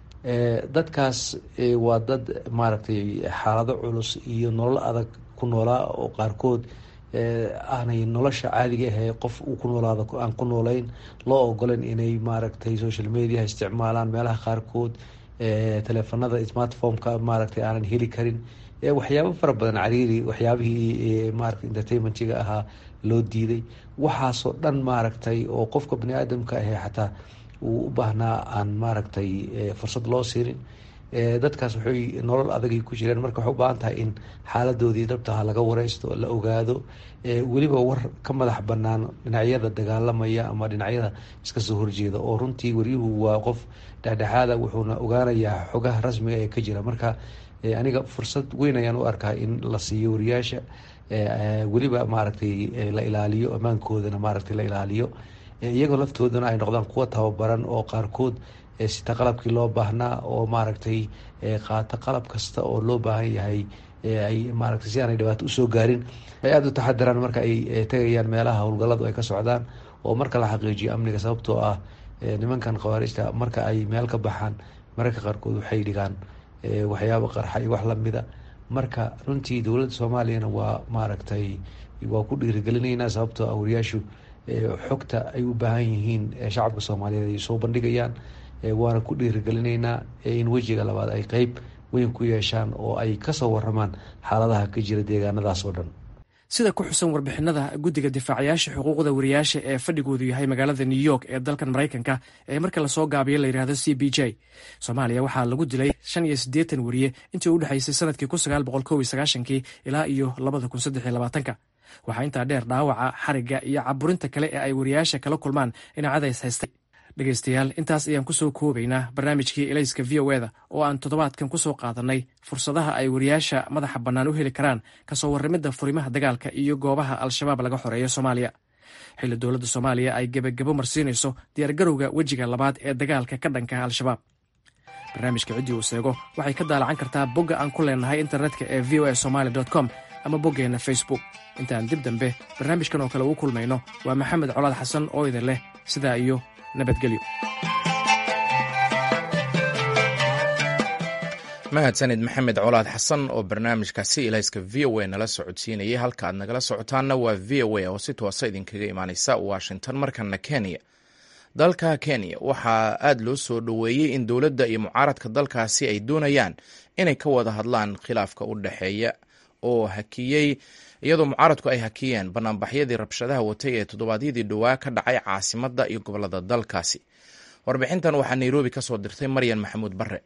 dadkaas waa dad maaragtay xaalado culus iyo nolol adag ku noolaa oo qaarkood aanay nolosha caadiga ahee qof uu ku noolaado aan ku noolayn loo ogolan inay maaragtay social mediaha isticmaalaan meelaha qaarkood teleefanada smartphomeka maaragtay aanan heli karin waxyaabo fara badan cariiri waxyaabihii maarata entertainmentiga ahaa loo diiday waxaasoo dhan maaragtay oo qofka bani aadamka ahee xataa uu u baahnaa aan maaragtay fursad loo siinin dadkaas waxay nolol adagay ku jireen marka waxay u baahan tahay in xaaladoodii dhabtaha laga wareysto la ogaado weliba war ka madax banaan dhinacyada dagaalamaya ama dhinacyada iska soo horjeeda oo runtii waryuhu waa qof dhexdhexaada wuxuuna ogaanayaa xogaha rasmiga ee ka jira marka aniga fursad weyn ayaan u arkaa in la siiyo wariyaasha weliba maaragtay la ilaaliyo ammaankoodana maaragtay la ilaaliyo iyagoo laftoodana ay noqdaan kuwa tababaran oo qaarkood sita qalabkii loo baahnaa oo maaragtay qaata qalab kasta oo loo baahan yahay ay maaragtay si aanay dhibaato usoo gaarin ay aada u taxadiraan marka ay tegayaan meelaha howlgalladu ay ka socdaan oo marka la xaqiijiyo amniga sababtoo ah nimankan khawaarijta marka ay meel ka baxaan mararka qaarkood waxay dhigaan waxyaabo qarxa iyo wax lamida marka runtii dowladda soomaaliyana waa maaragtay waa ku dhiirigelinaynaa sababtoo ah wariyaashu xogta ay u baahan yihiin shacabka soomaaliyeed ay soo bandhigayaan waana ku dhiirigelinaynaa in wejiga labaad ay qeyb weyn ku yeeshaan oo ay kasoo waramaan xaaladaha ka jira deegaanadaas oo dhan sida ku xusan warbixinada guddiga difaacayaasha xuquuqda wariyaasha ee fadhigoodu yahay magaalada new york ee dalkan maraykanka ee marka lasoo gaabiyo la yidhahdo c b j soomaaliya waxaa lagu dilay shan iyo siddeetan wariye intii u dhexaysay sanadkii kun sagaal boqol kow iyo sagaashankii ilaa iyo labada kun saddex iyo labaatanka waxaa intaa dheer dhaawaca xarigga iyo caburinta kale ee ay wariyaasha kala kulmaan dhinaacadays haystay dhegaystayaal intaas ayaan kusoo koobaynaa barnaamijkii elayska v o eda oo aan toddobaadkan kusoo qaadanay fursadaha ay wariyaasha madaxa bannaan u heli karaan kasoo warramidda furimaha dagaalka iyo goobaha al-shabaab laga xoreeyo soomaaliya xilli dowladda soomaaliya ay gebagabo marsiinayso diyaargarowga wejiga labaad ee dagaalka ka dhanka al-shabaab barnaamijka ciddii uu seego waxay ka daalacan kartaa bogga aan ku leenahay internetka ee v o a somaali com ama boggeenna facebook intaan dib dambe barnaamijkan oo kale ugu kulmayno waa maxamed colaad xasan oo idin leh sidaa iyo nabadgelyo mahadsanid maxamed colaad xasan oo barnaamijkaasi ilayska v o a nala socodsiinayay halka aad nagala socotaanna waa v o a oo si toosa idinkaga imaaneysa washington markana kenya dalka kenya waxaa aada loo soo dhoweeyey in dowladda iyo mucaaradka dalkaasi ay doonayaan inay ka wada hadlaan khilaafka u dhexeeya oo hakiyey iyadoo mucaaradku ay hakiyeen banaanbaxyadii rabshadaha watay ee toddobaadyadii dhowaa ka dhacay caasimadda iyo gobolada dalkaasi warbixintan waxaa nairobi ka soo dirtay maryan maxamuud barre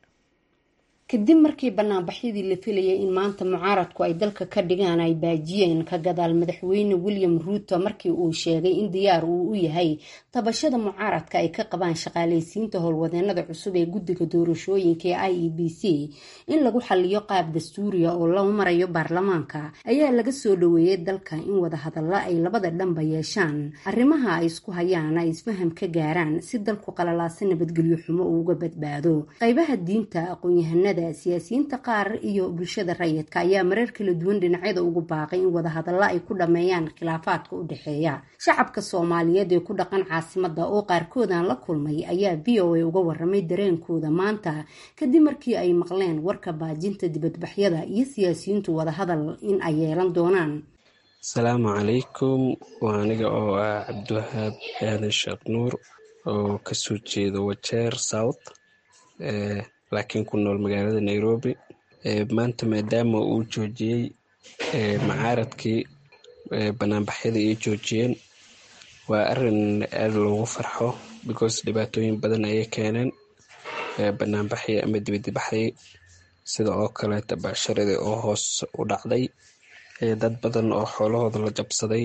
kadib markii banaanbaxyadii la filayay in maanta mucaaradku ay dalka ka dhigaan ay baajiyeen ka gadaal madaxweyne william ruuto markii uu sheegay in diyaar uu u yahay tabashada mucaaradka ay ka qabaan shaqaalaysiinta howlwadeenada cusub ee guddiga doorashooyinka ee i e b c in lagu xaliyo qaab dastuuriya oo loo marayo baarlamaanka ayaa laga soo dhoweeyey dalka in wadahadalla ay labada dhanba yeeshaan arrimaha ay isku hayaan ay isfaham ka gaaraan si dalku qalalaasa nabadgelyo xumo uuga badbaado qaybaha diinta aqoon-yahanada siyaasiyiinta qaar iyo bulshada rayidka ayaa mareer kala duwan dhinacyada ugu baaqay in wadahadalla ay ku dhammeeyaan khilaafaadka u dhexeeya shacabka soomaaliyeed ee ku dhaqan caasimada oo qaarkoodaan la kulmay ayaa v o a uga waramay dareenkooda maanta kadib markii ay maqleen warka baajinta dibadbaxyada iyo siyaasiyiintu wadahadal in ay yeelan doonaan asalaamu calaykum waa aniga oo ah cabdiwahaab aadan sheekh nuur oo kasoo jeeda wajeer south laakiin ku nool magaalada nairobi maanta maadaama uu joojiyey macaaradkii banaanbaxyadii ay joojiyeen waa arin aada loogu farxo because dhibaatooyin badan ayay keeneen banaanbaxii ama dibadibaxdii sida oo kaleeta bacsharadii oo hoos u dhacday dad badan oo xoolahooda la jabsaday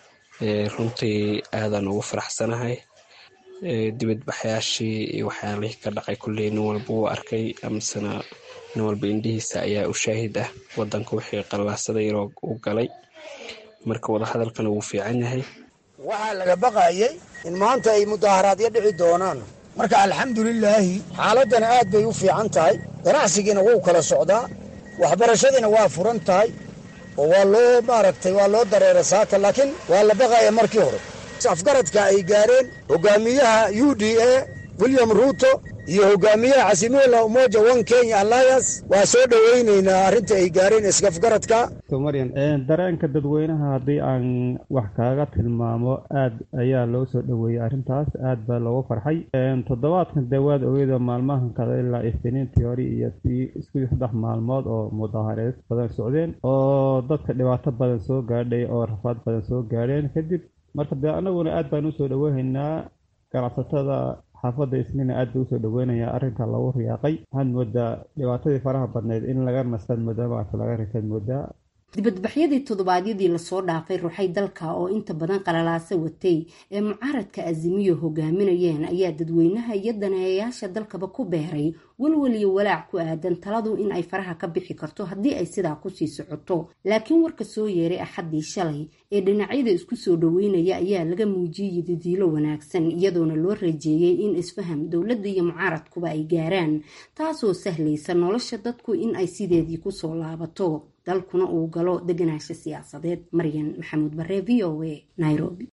runtii aadan ugu faraxsanahay dibadbaxyaashii iyo waxyaalihii ka dhacay kulley nin walba wuu arkay amasena nin walba indhihiisa ayaa u shaahid ah wadanka wixii qallaasaday u galay marka wadahadalkana wuu fiican yahay waxaa laga baqayay in maanta ay mudaaharaadyo dhici doonaan marka alxamdulilaahi xaaladdana aad bay u fiican tahay ganacsigiina wuu kala socdaa waxbarashadiina waa furan tahay oo waa loo maaragtay waa loo dareera saaka laakiin waa la baqaya markii hore afgaradka ay gaareen hogaamiyaha u d a william ruuto iyo hogaamiyaha casimila umoja one kenya alliance waa soo dhoweyneynaa arrinta ay gaareen isafgaradka maryan dareenka dadweynaha haddii aan wax kaaga tilmaamo aad ayaa loo soo dhoweeyey arrintaas aad baa loogu farxay toddobaadkan dawaad ogeeda maalmahan kada ilaa isniintii hore iyo isku saddex maalmood oo mudaahareed badan socdeen oo dadka dhibaato badan soo gaadhay oo rafaad badan soo gaadheen kadib marka dee anaguna aad baan usoo dhoweynaynaa ganacsatada xaafadda isniina aad bay usoo dhoweynayaa arrinka lagu riyaaqay waxaad moodaa dhibaatadii faraha badneyd in laga nastaad moodaa maarta laga ritaad moodaa dibadbaxyadii toddobaadyadii lasoo dhaafay ruuxay dalka oo inta badan qalalaasa watay ee mucaaradka azimiyo hogaaminayeen ayaa dadweynaha iyo daneeyayaasha dalkaba ku beeray walwal iyo walaac ku aadan taladu in ay faraha ka bixi karto haddii ay sidaa kusii socoto laakiin warka soo yeeray axaddii shalay ee dhinacyada isku soo dhaweynaya ayaa laga muujiyey yadidiilo wanaagsan iyadoona loo rajeeyey in isfaham dowladda iyo mucaaradkuba ay gaaraan taasoo sahlaysa nolosha dadku in ay sideedii kusoo laabato dalkuna uu galo deganaansho siyaasadeed maryan maxamuud bare v o a nairobi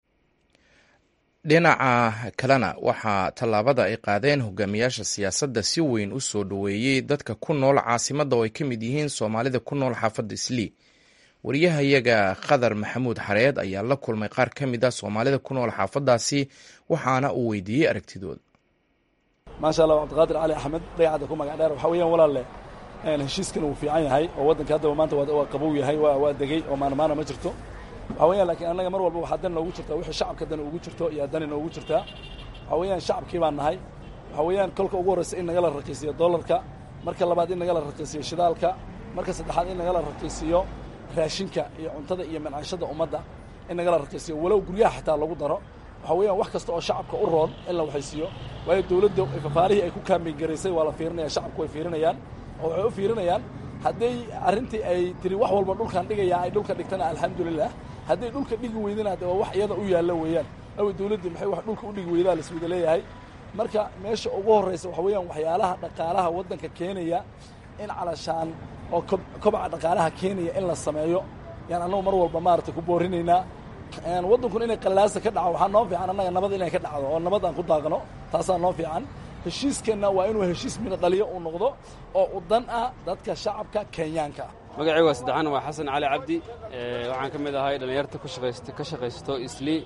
dhinaca kalena waxaa tallaabada ay qaadeen hogaamiyaasha siyaasadda si weyn u soo dhoweeyey dadka ku nool caasimadda oo ay ka mid yihiin soomaalida ku nool xaafadda islii wariyahayaga khadar maxamuud xareed ayaa la kulmay qaar ka mid a soomaalida ku nool xaafaddaasi waxaana uu weydiiyey aragtidooda maasha allah cabdiqaadir cali axmed dayacadda ku magac dheer waxaa weeyaan walaalle heshiiskan uu fiican yahay oo waddanka haddaba maanta waa qabow yahay waa degey oo maanmaana ma jirto waxaa weeyaan laakiin annaga mar walba waxaa dan noogu jirtaa wixii shacabka dan ugu jirto iyo dani noogu jirtaa waxaa weeyaan shacabkii baan nahay waxaa weeyaan kolka ugu horreysa in nagala raqiisiyo dollarka marka labaad in nagala raqiisiyo shidaalka marka saddexaad in nagala raqiisiyo raashinka iyo cuntada iyo mancaashada ummadda in nagala raqiisiyo walow guryaha xitaa lagu daro waxaa weeyaan wax kasta oo shacabka u roon in la waxaysiiyo waayo dowladda fafaarihii ay ku kaamingaraysay waa la fiirinaya shacabku way fiirinayaan oo waxay u fiirinayaan hadday arrintii ay tiri wax walba dhulkaan dhigaya ay dhulka dhigtana alxamdulilah hadday dhulka dhigi weydana de waa wax iyada u yaallo weeyaan awi dowladdii maxay wax dhulka u dhigi weydaa laiswada leeyahay marka meesha ugu horraysa waxa weeyaan waxyaalaha dhaqaalaha waddanka keenaya in calashaan oo kobca dhaqaalaha keenaya in la sameeyo yaan annagu mar walba maaragtay ku boorinaynaa waddankuna inay qallaasa ka dhaco waxaa noo fiican annaga nabad inay ka dhacdo oo nabad aan ku daaqno taasaa noo fiican heshiiskeenna waa inuu heshiis mina dhaliyo uu noqdo oo u dan ah dadka shacabka kenyaanka ah magacii waa saddexaan waa xasan cali cabdi waxaan ka mid ahay dhallinyarta ka shaqaysto islii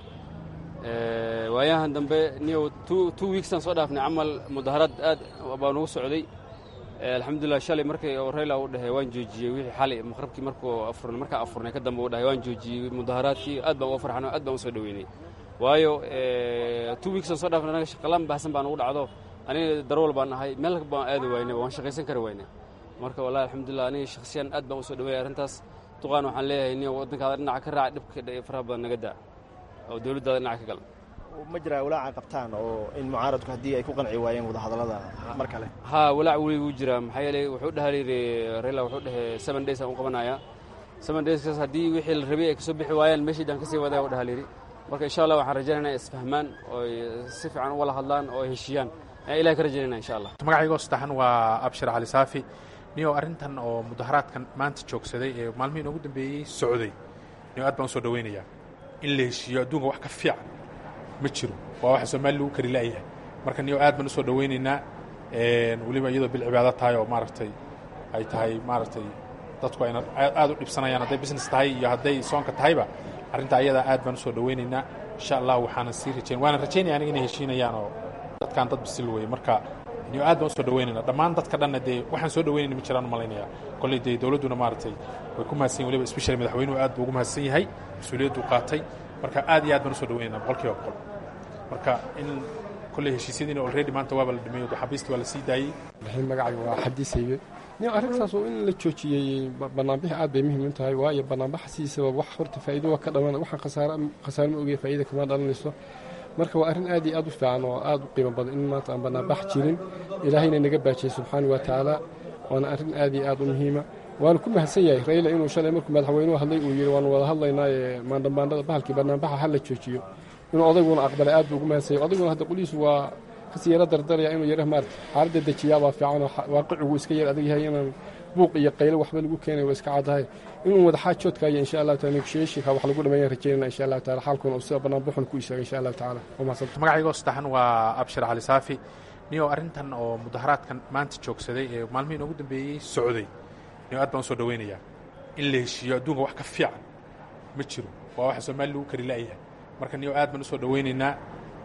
waayahan dambe niyow two weeksaan soo dhaafnay camal mudaharad aad baa nugu socday alxamdulilah shalay markii rayla uu dhahay waan joojiyey wixii xalay maqrabkii markuu afurnay markaa afurnay ka dambe uu dhahay waan joojiyey mudaharaadkii aad baan uga farxano aad baan u soo dhoweynay waayo two weeksaan soo dhaafnay anaga shaqalaan baahsan baan ugu dhacdo aniga darwal baan ahay meel baan aadi waynay waan shaqaysan kari waynay marka wallahi alxamdulilah aniga shakhsiyan aad baan u soo dhaweeyay arrintaas duqaan waxaan leeyahay niyo waddankaada dhinaca ka raaca dhibka faraha badan naga daa oo dowladdaada dhinaca ka gal ma jiraa walaaca qabtaan oo in mucaaradku haddii ay ku qanci waayeen wadahadallada mar kale haa walaac weli wuu jiraa maxaa yeelay wuxuu dhaha yidhi rayla wuxuu dhahay seven days aan u qabanayaa seven dayskaas haddii wixii la rabay ay kasoo bixi waayaan meeshiidaan kasii wadaya u dhaha yidhi marka insha allah waxaan rajaynaynaa isfahmaan oo si fiican u wala hadlaan oo ay heshiiyaan ayaan ilahay ka rajaynayna insha allah magacaygoo saddexan waa abshir cali saafi niyow arrintan oo mudaharaadkan maanta joogsaday ee maalmihii noogu dambeeyey socday niyow aad baan u soo dhowaynayaa in la heshiiyo adduunka wax ka fiican ma jiro waa waxa soomaali lagu kari la'yahay marka niyow aad baan u soo dhowaynaynaa weliba iyadoo bil cibaado tahay oo maaragtay ay tahay maaragtay dadku ayna aad u dhibsanayaan hadday business tahay iyo hadday soonka tahayba arrinta ayadaa aad baan u soo dhowaynaynaa insha allah waxaana sii rajayn waana rajaynaya aniga inay heshiinayaan oo dadkan dad bisil weye marka niyo aad baan u soo dhaweynayna dhammaan dadka dhanna dee waxaan soo dhaweynayna ma jiraan u malaynaya kolley dee dowladduna maaragtay way ku mahadsan weliba especially madaxweynuhu aad buu ugu mahadsan yahay mas-uuliyadduu qaatay marka aad iyo aad baan u soo dhaweynayna boqol kiiba boqol marka in kolley heshiisyadiina already maanta waaba la dhameeyo xabiistii waa la sii daayey bixin magacayga waa xadiisaybe nin arrintaas oo in la joojiyey banaanbixi aad bay muhiim u tahay waayo banaanbaxasiisaba wax horta faa'iido waa ka dhalan waxaan khasaare khasaare ma ogaya faa'iida kama dhalanayso marka waa arrin aad iyo aad u fiican oo aad u qiimo badan in maanta aan banaanbax jirin ilaahayna naga baajiyey subxaana wa tacaala waana arrin aad iyo aad u muhiima waana ku mahadsan yahay rayla inuu shalay markuu madaxweynuhu hadlay uu yidhi waanu wada hadlaynaaye maandhambaandhada bahalkii banaanbaxa ha la joojiyo inuu odayguna aqbalay aad buu ugu mahadsan yahay odayguna hadda qolihiisu waa kasii yaro dardaraya inuu yara maarata xaaladda dejiyaabaa fiican oo waaqicigu iska yar adag yahay inaan buuq iyo qaylo waxba lagu keenay waa iska caddahay inuu wadaxaajoodkaayo insha allahu taala negotiationka wax lagu dhameeyaan rajeynana insha allahu taala xaalkuna uu sida bannaan buxun ku istaaga insha allahu tacaala waa mahadsantahay magacaygoo saddexan waa abshir cali saafi niyow arrintan oo mudaharaadkan maanta joogsaday ee maalmihii noogu dambeeyey socday niyow aad baan u soo dhowaynayaa in la heshiiyo adduunka wax ka fiican ma jiro waa waxa soomaali lagu kari la'yahay marka niyow aad baan u soo dhowaynaynaa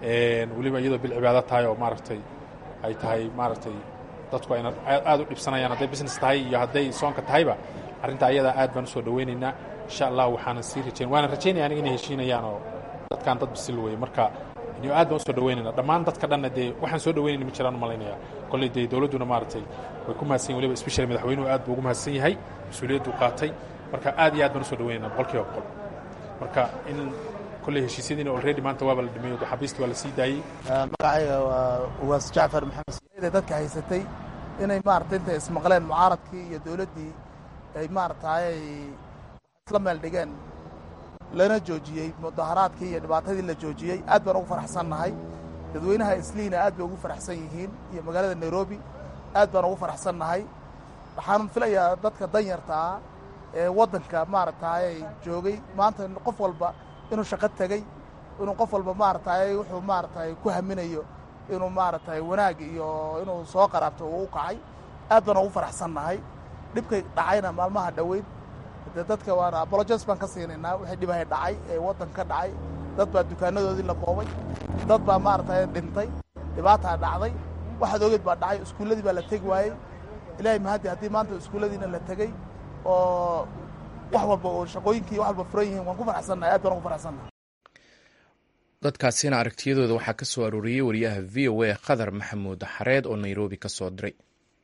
weliba iyadoo bil cibaado tahay oo maaragtay ay tahay maaragtay dadku ayna aad u dhibsanayaan hadday business tahay iyo hadday soonka tahayba arrinta ayadaa aad baan u soo dhowaynaynaa insha allah waxaana sii rajayn waana rajaynaya aniga inay heshiinayaan oo dadkan dad bisil weye marka niyo aad baan u soo dhaweynayna dhammaan dadka dhanna dee waxaan soo dhaweynayna ma jiraan u malaynaya kolley dee dowladduna maaragtay way ku mahadsan yahin weliba especially madaxweynuhu aad buu ugu mahadsan yahay mas-uuliyadduu qaatay marka aad iyo aad baan usoo dhaweynayna boqol kiiba boqol marka in kolley heshiisyadiina already maanta waaba la dhameeyo xabiista waa la sii daayey magacayga waa uwaas jacfar maxamed siyaada dadka haysatay inay maaragtay intay ismaqleen mucaaradkii iyo dowladdii ay maaragtay isla meel dhigeen lana joojiyey mudaharaadkii iyo dhibaatadii la joojiyey aad baan ugu faraxsannahay dadweynaha isliina aad bay ugu faraxsan yihiin iyo magaalada nairobi aad baan ugu faraxsannahay waxaan filayaa dadka danyarta ah ee waddanka maaragtay joogay maanta qof walba inuu shaqo tegey inuu qof walba maaragtay wuxuu maaragtay ku haminayo inuu maaragtay wanaag iyo inuu soo qaraabto uu u kacay aad baan ugu faraxsannahay dhibkay dhacayna maalmaha dhoweyd dee dadka waana apologes baan ka siinaynaa wixii dhibahay dhacay ee waddan ka dhacay dad baa dukaanadoodii la boobay dad baa maaragtay dhintay dhibaataa dhacday waxaad ogeed baa dhacay iskuulladii baa la tegi waayey ilaahay mahaddi haddii maanta iskuulladiina la tegey oo wax walba oo shaqooyinkii wax walba furan yihiin waan ku faraxsannahay aad baan ugu faraxsannahay dadkaasina aragtiyadooda waxaa ka soo arooriyey wariyaha v o a khadar maxamuud xareed oo nairobi ka soo diray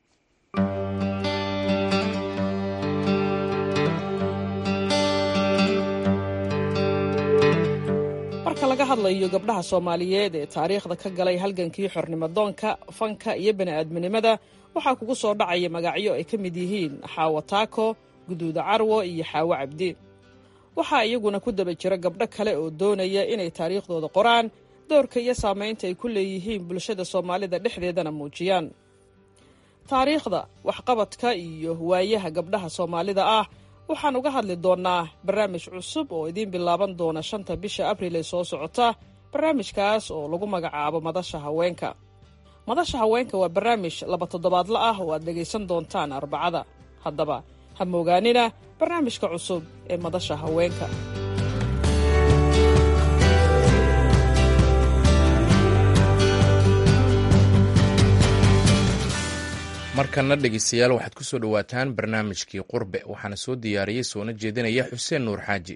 marka laga hadlayo gabdhaha soomaaliyeed ee taariikhda ka galay halgankii xornimodoonka fanka iyo bani'aadminimada waxaa kugu soo dhacaya magacyo ay ka mid yihiin xaawo taako guduuda carwo iyo xaawo cabdi waxaa iyaguna ku daba jira gabdho kale oo doonaya inay taariikhdooda qoraan doorka iyo saamaynta ay ku leeyihiin bulshada soomaalida dhexdeedana muujiyaan taariikhda waxqabadka iyo waayaha gabdhaha soomaalida ah waxaan uga hadli doonnaa barnaamij cusub oo idiin bilaaban doona shanta bisha abril ee soo socota barnaamijkaas oo lagu magacaabo madasha haweenka madasha haweenka waa barnaamij laba toddobaadla ah oo aad dhegaysan doontaan arbacada haddaba ha moogaanina barnaamijka cusub ee madasha haweenka markana dhegeystayaal waxaad ku soo dhowaataan barnaamijkii qurbe waxaana soo diyaariyey soona jeedinaya xuseen nuur xaaji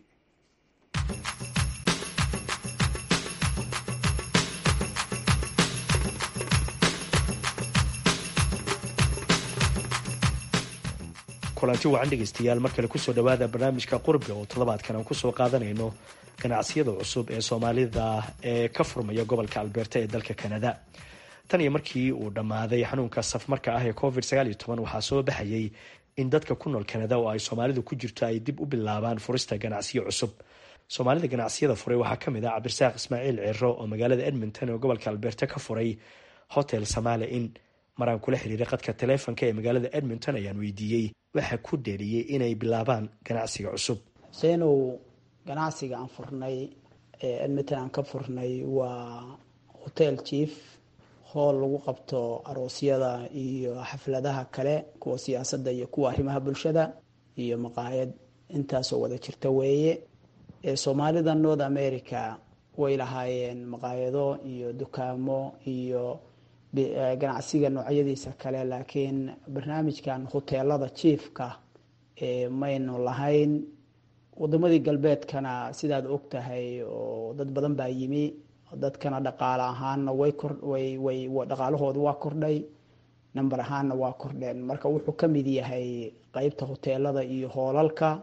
kulanti wacan dhegeystayaal mar kale kusoo dhowaada barnaamijka qurbe oo toddobaadkan aan kusoo qaadanayno ganacsiyada cusub ee soomaalida ee ka furmaya gobolka alberta ee dalka canada tan iyo markii uu dhammaaday xanuunka safmarka ah ee covid waxaa soo baxayay in dadka ku nool canada oo ay soomaalidu ku jirto ay dib u bilaabaan furista ganacsiyo cusub soomaalida ganacsiyada furay waxaa kamid ah cabdirasaaq ismaaciil ciro oo magaalada edmonton ee gobolka alberta ka furay hotel samaale in maraan kula xiriiray qadka taleefonka ee magaalada edmonton ayaan weydiiyey waxa ku dheeriyey inay bilaabaan ganacsiga cusub xuseynow ganacsiga aan furnay ee edmonton aan ka furnay waa hotel chief hool lagu qabto aroosyada iyo xafladaha kale kuwa siyaasadda iyo kuwa arrimaha bulshada iyo maqaayad intaasoo wada jirta weeye soomaalida north america way lahaayeen maqaayado iyo dukaamo iyo ganacsiga noocyadiisa kale laakiin barnaamijkan hoteelada jiefka maynu lahayn wadamadii galbeedkana sidaad og tahay oo dad badan baa yimi dadkana dhaqaale ahaanna way korway way dhaqaalahooda waa kordhay number ahaanna waa kordheen marka wuxuu ka mid yahay qeybta hoteelada iyo hoolalka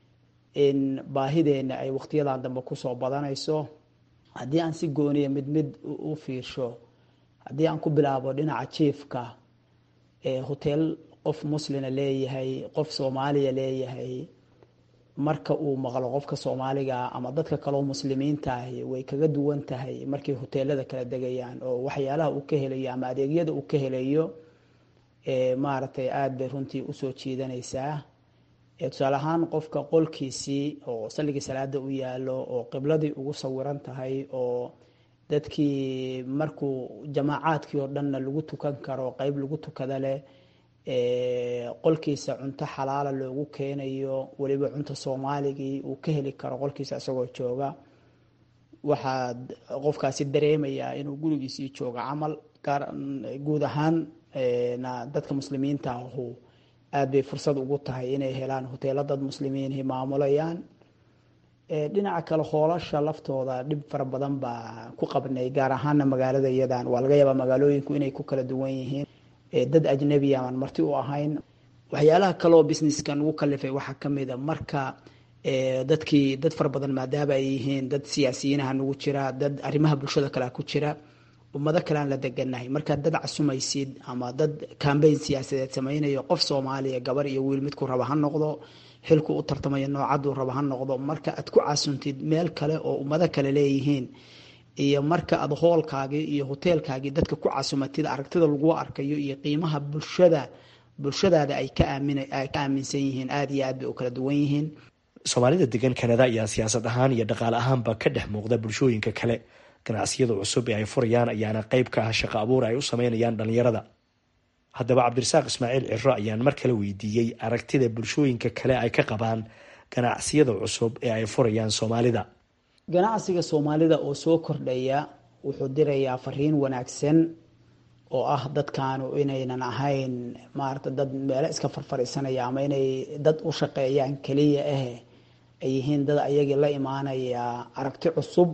in baahideena ay waqtiyadan dambe kusoo badanayso haddii aan si gooniya mid mid u fiirsho haddii aan ku bilaabo dhinaca jiefka hoteel qof muslina leeyahay qof soomaaliya leeyahay marka uu maqlo qofka soomaaliga ama dadka kaleo muslimiinta ahi way kaga duwan tahay markay hoteelada kala degayaan oo waxyaalaha uu ka helayo ama adeegyada uu ka helayo maaragtay aada bay runtii usoo jiidanaysaa tusaale ahaan qofka qolkiisii oo salligii salaada u yaalo oo qibladii ugu sawiran tahay oo dadkii markuu jamaacaadkii oo dhanna lagu tukan karo qeyb lagu tukada leh qolkiisa cunto xalaala loogu keenayo weliba cunto soomaaligii uu ka heli karo qolkiisa isagoo jooga waxaad qofkaasi dareemayaa inuu gurigiisii joogo camal guud ahaan na dadka muslimiinta ahu aada bay fursad ugu tahay inay helaan hoteelo dad muslimiinhi maamulayaan dhinaca kale hoolasha laftooda dhib fara badan baa ku qabnay gaar ahaana magaalada iyadan waa laga yaabaa magaalooyinku inay ku kala duwan yihiin dad ajnebi aan marti u ahayn waxyaalaha kaleoo businesskan ugu kalifay waxaa ka mid a marka dadkii dad fara badan maadaama ay yihiin dad siyaasiyiinaha nagu jira dad arrimaha bulshada kalea ku jira ummado kalean la deganahay markaad dad casumaysid ama dad cambayn siyaasadeed samaynayo qof soomaaliya gabar iyo wiil midku raba ha noqdo xilku u tartamayo noocaduu raba ha noqdo marka aad ku casuntid meel kale oo ummado kale leeyihiin iyo marka aad hoolkaagii iyo hoteelkaagii dadka ku casumatid aragtida lagu arkayo iyo qiimaha bulshada bulshadaada ay ka aaminsan yihiin aada iyo aad bay u kala duwan yihiin soomaalida degan kanada ayaa siyaasad ahaan iyo dhaqaale ahaanba ka dhex muuqda bulshooyinka kale ganacsiyada cusub ee ay furayaan ayaana qayb ka ah shaqo abuur ay u sameynayaan dhalinyarada haddaba cabdirasaaq ismaaciil ciro ayaan mar kale weydiiyey aragtida bulshooyinka kale ay ka qabaan ganacsiyada cusub ee ay furayaan soomaalida ganacsiga soomaalida oo soo kordhaya wuxuu dirayaa fariin wanaagsan oo ah dadkaanu inaynan ahayn maarata dad meelo iska farfariisanaya ama inay dad u shaqeeyaan keliya ah ay yihiin dad ayagii la imaanaya aragti cusub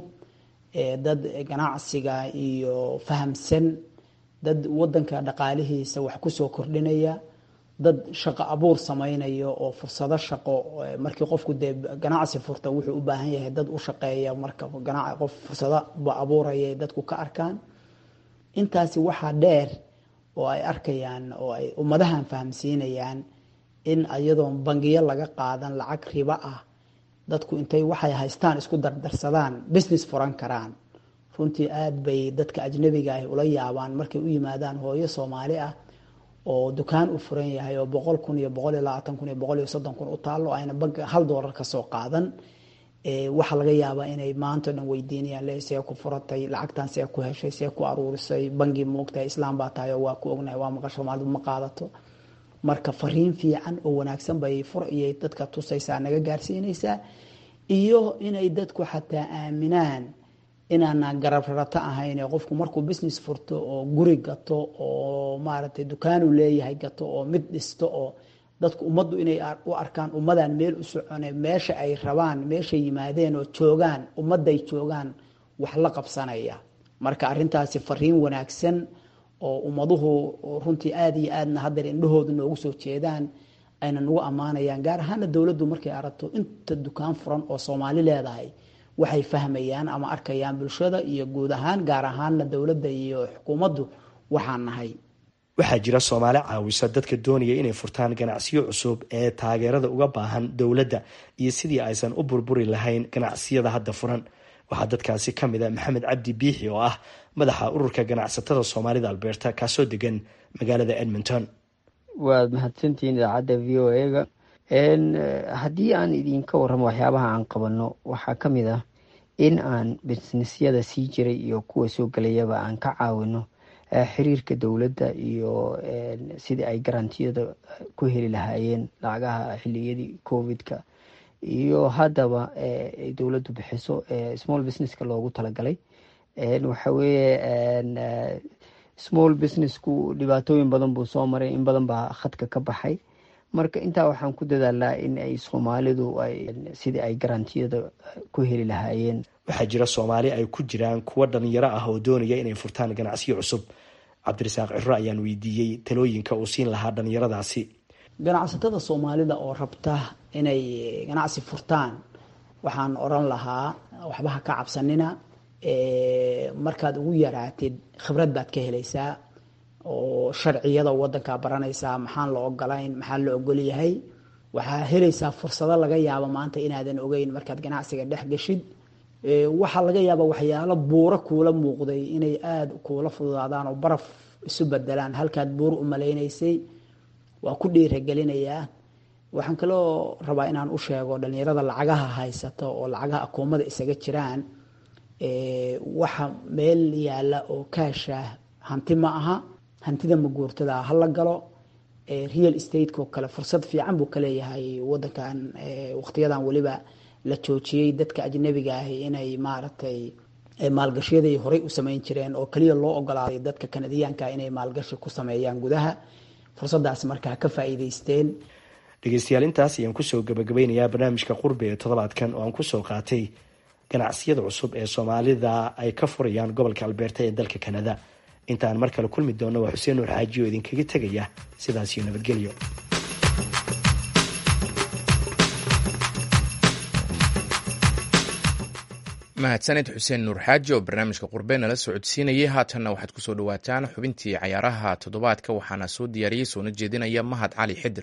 dad ganacsiga iyo fahamsan dad wadanka dhaqaalihiisa wax kusoo kordhinaya dad shaqo abuur samaynayo oo fursado shaqo markii qofku dee ganacsi furta wuxuu u baahan yahay dad u shaqeeya marka qof fursado ba abuuraya dadku ka arkaan intaasi waxaa dheer oo ay arkayaan oo ay ummadahan fahamsiinayaan in iyadoon bangiyo laga qaadan lacag ribo ah dadku intay waxay haystaan isku dardarsadaan business furan karaan runtii aada bay dadka ajnabiga ah ula yaabaan markay u yimaadaan hooyo soomaali ah oo dukaan u furan yahay oo boqol kun iyo boqol iyo labaatan kun iyo boqol iyo soddon kun u taalo ayna banki hal doolar kasoo qaadan waxaa laga yaabaa inay maanta o dhan weydiinayaan le see ku furatay lacagtan see ku heshay see ku aruurisay bangi moogtahay islaam baa tahay oo waa ku ognahay waa maqal soomaalidu ma qaadato marka fariin fiican oo wanaagsan bay fur iyo dadka tusaysaa naga gaarsiinaysaa iyo inay dadku xataa aaminaan inaana garabrarato ahayn qofku markuu business furto oo guri gato oo maaragtay dukaanu leeyahay gato oo mid dhisto oo dadku ummaddu inay u arkaan ummadan meel u socone meesha ay rabaan meeshay yimaadeen oo joogaan ummadday joogaan wax la qabsanaya marka arrintaasi fariin wanaagsan oo ummaduhu runtii aada iyo aadna haddeer indhahooda noogu soo jeedaan ayna nagu ammaanayaan gaar ahaana dowladdu markay aragto inta dukaan furan oo soomaali leedahay waxay fahmayaan ama arkayaan bulshada iyo guud ahaan gaar ahaana dowladda iyo xukuumaddu waxaan nahay waxaa jira soomaali caawisa dadka doonaya inay furtaan ganacsiyo cusub ee taageerada uga baahan dowladda iyo sidii aysan u burburi lahayn ganacsiyada hadda furan waxaa dadkaasi ka mid a maxamed cabdi biixi oo ah madaxa ururka ganacsatada soomaalida alberta kaasoo degan magaalada edmonton waad mahadsantihiin idaacadda v o a-ga haddii aan idinka warramo waxyaabaha aan qabano waxaa ka mid ah in aan bisnisyada sii jiray iyo kuwa soo gelayaba aan ka caawino xiriirka dowladda iyo sidii ay garantiyada ku heli lahaayeen lacagaha xiliyadii covid-ka iyo haddaba ay dowladdu bixiso small businesska loogu talagalay waxa weeye small businessku dhibaatooyin badan buu soo maray in badan baa khadka ka baxay marka intaa waxaan ku dadaalaa in ay soomaalidu ay sidii ay garantiyada ku heli lahaayeen waxaa jira soomaali ay ku jiraan kuwa dhalinyaro ah oo doonaya inay furtaan ganacsiyo cusub cabdirasaaq ciro ayaan weydiiyey talooyinka uu siin lahaa dhalinyaradaasi ganacsatada soomaalida oo rabta inay ganacsi furtaan waxaan oran lahaa waxba ha ka cabsanina markaad ugu yaraatid khibrad baad ka helaysaa oo sharciyada wadankaa baranaysaa maxaan la ogolayn maxaa la ogolyahay waxaa helaysaa fursado laga yaabo maanta inaadan ogeyn markaad ganacsiga dhex geshid waxaa laga yaaba waxyaalo buuro kuula muuqday inay aada kuula fududaadaan oo baraf isu bedelaan halkaad buur u malaynaysay waa ku dhiiragelinayaa waxaan kaloo rabaa inaan u sheego dhalinyarada lacagaha haysata oo lacagaha akoomada isaga jiraan waxa meel yaala oo kaasha hanti ma aha hantida maguurtada hala galo real stateko kale fursad fiican buu ka leeyahay wadankan waqtiyadan weliba la joojiyey dadka ajnabiga ahi inay maaragtay maalgashyadii horey u samayn jireen oo keliya loo ogolaaday dadka kanadiyaanka inay maalgashi ku sameeyaan gudaha fursadaas markaa ka faa'iidaysteen dhegeystayaal intaas ayaan kusoo gabagabeynayaa barnaamijka qurbi ee toddobaadkan oo aan kusoo qaatay ganacsiyada cusub ee soomaalida ay ka furayaan gobolka albeerta ee dalka kanada intaan mar kale kulmi doonno waa xuseen nuur xaaji oo idinkaga tegaya sidaasiyo nabadgelyo mahadsaned xuseen nuur xaaji oo barnaamijka qurbe nala socodsiinayay haatanna waxaad ku soo dhowaataan xubintii cayaaraha toddobaadka waxaana soo diyaariyey soona jeedinaya mahad cali xidir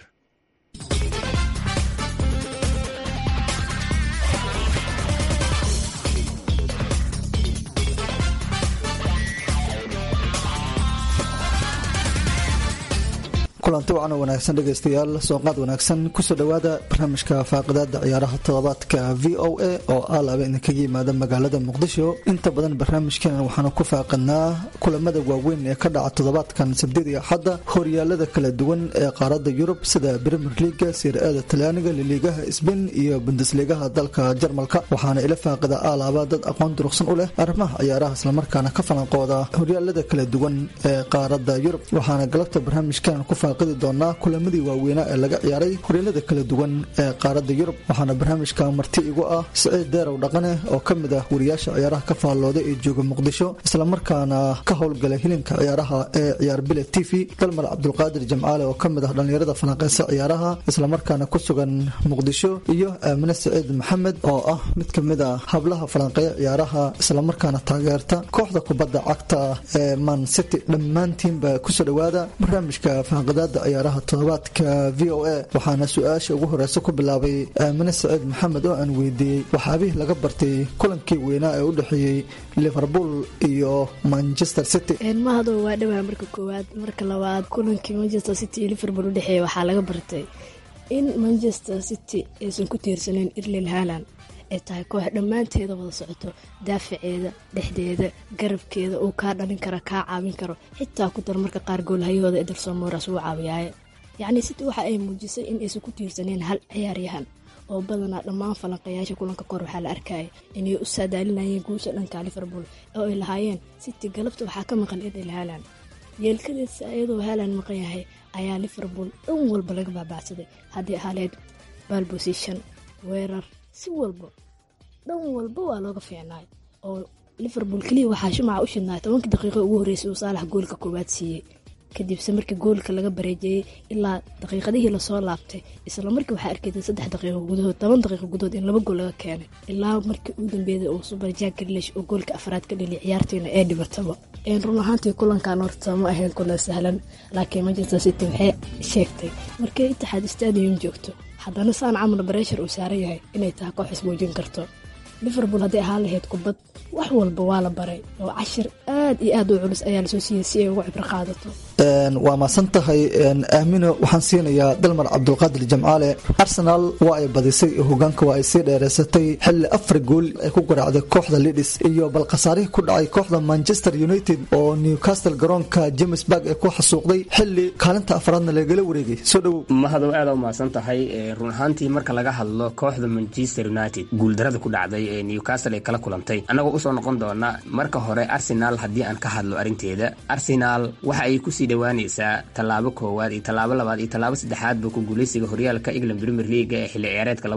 kulanti wacan oo wanaagsan dhegaystayaal sooqaad wanaagsan kusoo dhowaada barnaamijka faaqidaada ciyaaraha toddobaadka v o a oo alaaba idinkaga yimaada magaalada muqdisho inta badan barnaamijkeena waxaanu ku faaqidnaa kulamada waaweyn ee ka dhaca toddobaadkan sabdida iyo axadda horyaalada kala duwan ee qaaradda yurub sida premier leaga sir-aada talyaaniga liliigaha sbain iyo bundesligaha dalka jarmalka waxaana ila faaqida alaaba dad aqoon durugsan u leh arrimaha ciyaaraha islamarkaana ka falanqooda horyaalada kala duwan ee qaaradda yurub waxaana galabta barnaamijkeena ku doonaa kulamadii waaweynaa ee laga ciyaaray horyaalada kala duwan ee qaaradda yurub waxaana barnaamijka marti igu ah siciid deerow dhaqane oo ka mid ah wariyaasha ciyaaraha ka faallooda ee jooga muqdisho islamarkaana ka howlgala hilinka ciyaaraha ee ciyaar bile t v dalmar cabdulqaadir jamcaale oo ka mid ah dhallinyarada falanqeysa ciyaaraha islamarkaana ku sugan muqdisho iyo aamine siciid maxamed oo ah mid ka mid a hablaha falanqeeya ciyaaraha islamarkaana taageerta kooxda kubadda cagta ee man city dhammaantiinba kusoo dhowaada barnaamijka faaqida ciyaaraha toddobaadka v o a waxaana su-aasha ugu horeysa ku bilaabay aamine saciid maxamed oo aan weydiiyey waxaabihii laga bartay kulankii weynaa ee u dhexeeyey liverpool iyo manchester city mahado waa dhawaa marka koowaad marka labaad kulankii manchester city iyo liverpool udhexeeya waxaa laga bartay in manchester city aysan ku tiirsaneyn irlil haland ay tahay koox dhammaanteeda wada socoto daafaceeda dhexdeeda garabkeeda uu kaa dhalin kara kaa caawin karo xitaa ku dar marka qaar goolhayahooda ederson moras uu caawiyaaye yacnii city waxa ay muujisay in aysan ku tiirsaneen hal ciyaaryahan oo badanaa dhammaan falanqayaasha kulanka kor waxaa la arkaya inay u saadaalinayeen guusha dhanka liverpool oo ay lahaayeen city galabta waxaa ka maqan edel haland yeelkadeesa iyadoo haland maqan yahay ayaa liverpool dhan walba laga baabacsaday haddii ahaleed balbosition weerar si walba dhan walba waa looga fiicnaay oo liverpool keliya waxaa shumaca u shidnaay tobankii daqiiqo ugu horreysay uu saalax goolka koowaad siiyey kadibse markii goolka laga bareejeeyey ilaa daqiiqadihii lasoo laabtay isla markii waxaa arkeyday saddex daqiiqo gudahood toban daqiiqo gudahood in laba gool laga keenay ilaa markii ugu dambeeyay uu subar jack grilish oo goolka afraad ka dhaliya ciyaartiina ee dhibataba run ahaantii kulankan horta ma ahayn kulan sahlan laakiin manchester city waxay sheegtay markay itixaad stadium joogto haddana saan camal bareshar uu saaran yahay inay tahay koox ismuujin karto liverpool hadday ahaan lahayd kubad wax walba waa la baray oo cashir aad iyo aad u culus ayaa lasoo siiyey si ay uga cibro qaadato waa maasan tahay aamino waxaan siinayaa dalmar cabdulqaadir jamcaale arsenal waa ay badisay hogaanka waa ay sii dheereysatay xilli afar gool ay ku garaacday kooxda lidis iyo bal khasaarihii ku dhacay kooxda manchester united oo newcastle garoonka james barg ay ku xasuuqday xilli kaalinta afraadna lagala wareegay soo dhowow mahadow aad u mahadsan tahay run ahaantii marka laga hadlo kooxda manchester united guuldarada ku dhacday ee newcastle ay kala kulantay annagoo usoo noqon doona marka hore arsenal haddii aan ka hadlo arrinteeda arsenal waxa ay kusii dhawaanaysaa tallaabo koowaad iyo tallaabo labaad iyo tallaabo saddexaadba ku guuleysiga horyaalka england premier leaga ee xilli ciyaareedka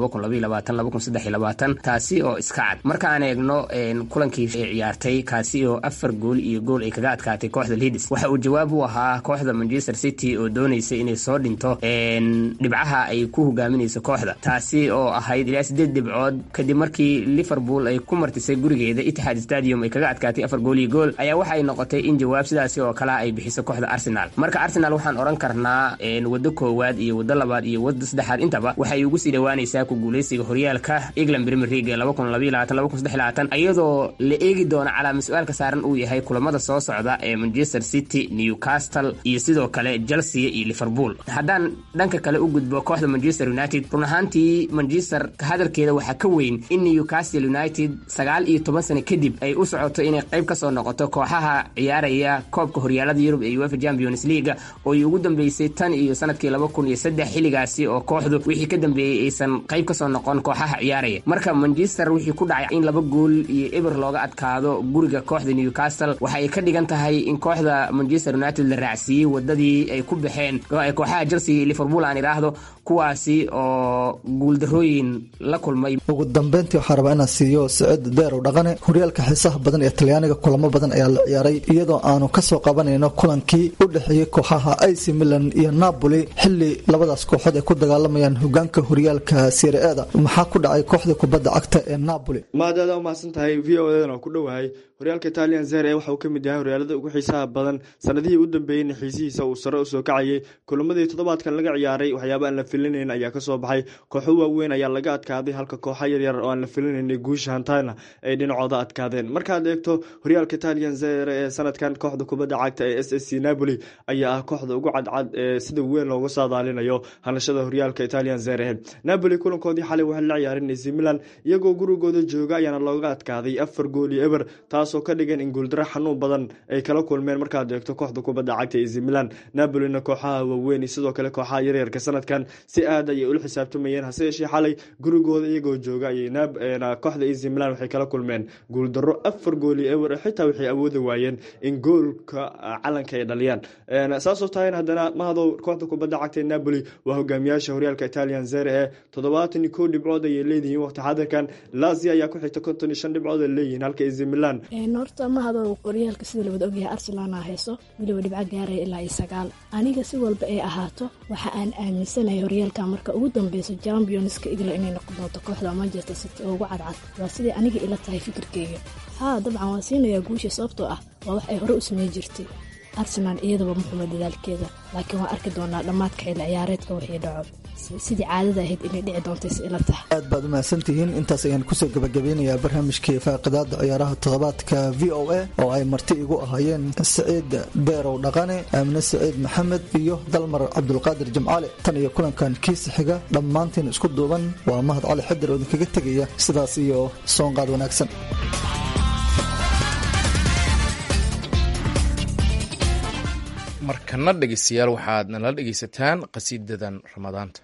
taasi oo iska cad marka aan eegno kulankii ciyaartay kaasi oo afar gool iyo gool ay kaga adkaatay kooxda lidis waxa uu jawaab u ahaa kooxda manchester city oo doonaysa inay soo dhinto dhibcaha ay ku hogaaminayso kooxda taasi oo ahayd ilaa sideed dhibcood kadib markii liverpool ay ku martisay gurigeeda itixaad stadium ay kaga adkaatay afar gool iyo gool ayaa waxa ay noqotay in jawaab sidaasi oo kale ay bixiso kooxda arsenal marka arsenal waxaan odhan karnaa waddo koowaad iyo waddo labaad iyo waddo saddexaad intaba waxay ugu sii dhawaanaysaa ku guuleysiga horyaalka england premier league iyadoo la eegi doono calaama su-aalka saaran uu yahay kulamada soo socda ee manchester city newcastle iyo sidoo kale chelsea iyo liverpool haddaan dhanka kale u gudbo kooxda manchester united run ahaantii manchester hadalkeeda waxaa ka weyn in newcastle united sagaal iyo toban sano kadib ay u socoto inay qayb ka soo noqoto kooxaha ciyaaraya koobka horyaalada yurub ee uefa champions leaga oo ay ugu dambeysay tan iyo sanadkii laba kun iyo saddex xilligaasi oo kooxdu wixii ka dambeeyey aysan qayb ka soo noqon kooxaha ciyaaraya marka manchester wixii ku dhacay in laba gool iyo eber looga adkaado guriga kooxda newcastle waxa ay ka dhigan tahay in kooxda manchester united la raacsiiyey wadadii ay ku baxeen kooxaha chelsea iyo liverpool aan idhaahdo kuwaasi oo guuldarooyin la kulmay ugu dambeyntii waxaa rabaa inaan siiyo siciid deerow dhaqane horyaalka xiisaha badan ee talyaaniga kulamo badan ayaa la ciyaaray iyadoo aanu kasoo qabanayno kulankii u dhexeeyey kooxaha ac milan iyo napoli xili labadaas kooxood ay ku dagaalamayaan hogaanka horyaalka sirieda maxaa ku dhacay kooxda kubadda cagta ee napoli maadaada u mahadsan tahay v o edan oo ku dhowahay horyaalka italian zere waxa uu ka mid yahay horyaalada ugu xiisaha badan sanadihii u dambeeyeyna xiisihiisa uu sare usoo kacayay kulamadii toddobaadkan laga ciyaaray waxyaaba aan la filinayn ayaa kasoo baxay kooxo waaweyn ayaa laga adkaaday halka kooxa yaryar oo aan la filinayn guusha hantana ay dhinacooda adkaadeen markaad eegto horyaalka italian zere ee sanadkan kooxda kubadda cagta ee s s c napoli ayaa ah kooxda ugu cadcad ee sida weyn looga saadaalinayo hanashada horyaalka italian zere napoli kulankoodii xalay waxay la ciyaareen ac milan iyagoo gurigooda jooga ayaana looga adkaaday afar gool iyo eber taasoo ka dhigan in guuldaro xanuun badan ay kala kulmeen markaad eegto kooxda kubadda cagta ac milan napolina kooxaha waaweyn iyo sidoo kale kooxaha yaryarka sanadkan si aad ayay ula xisaabtamayeen hase yeeshee xalay gurigooda iyagoo jooga ayay kooxda ac milan waxay kala kulmeen guuldaro afar gool iyo eber xitaa waxay awoodi waayeen in goolka calanka ay dhaliyaan saasoo tahayn haddana mahadow kooxda kubadda cagta napoli waa hogaamiyaasha horyaalka italian zere ee toddobaatan iyo kow dhibcood ayay leedihiin waqti xadirkan lazia ayaa ku xigta konton iyo shan dhibcood ay leeyihiin halka ac milan horta mahado horyaalka sida labada ogyahay arsenalna hayso weliba dhibco gaaraya ilaa iyo sagaal aniga si walba ay ahaato waxa aan aaminsanahay horyaalka marka ugu dambeyso championska igla inay noqon doonto kooxda manchester city oo ugu cadcad waa siday aniga ila tahay fikirkeyga haa dabcan waan siinayaa guusha sababtoo ah waa wax ay hore u samey jirtay arsenal iyadaba muxuma dadaalkeeda laakiin waan arki doonaa dhammaadka xilli ciyaareedka wixii dhaco sidii caadada ahayd inay dhici doontay si ila tahay aad baad umahadsantihiin intaas ayaan kusoo gabagabeynayaa barnaamijkii faaqidaada ciyaaraha toddobaadka v o a oo ay marti igu ahaayeen saciid deerow dhaqane aamine saciid maxamed iyo dalmar cabdulqaadir jimcaale tan iyo kulankan kiisa xiga dhammaantiin isku duuban waa mahad cali xadir oo idinkaga tegaya sidaas iyo soonqaad wanaagsan markana dhegeystayaal waxaad nala dhegeysataan qasiidadan ramadaanta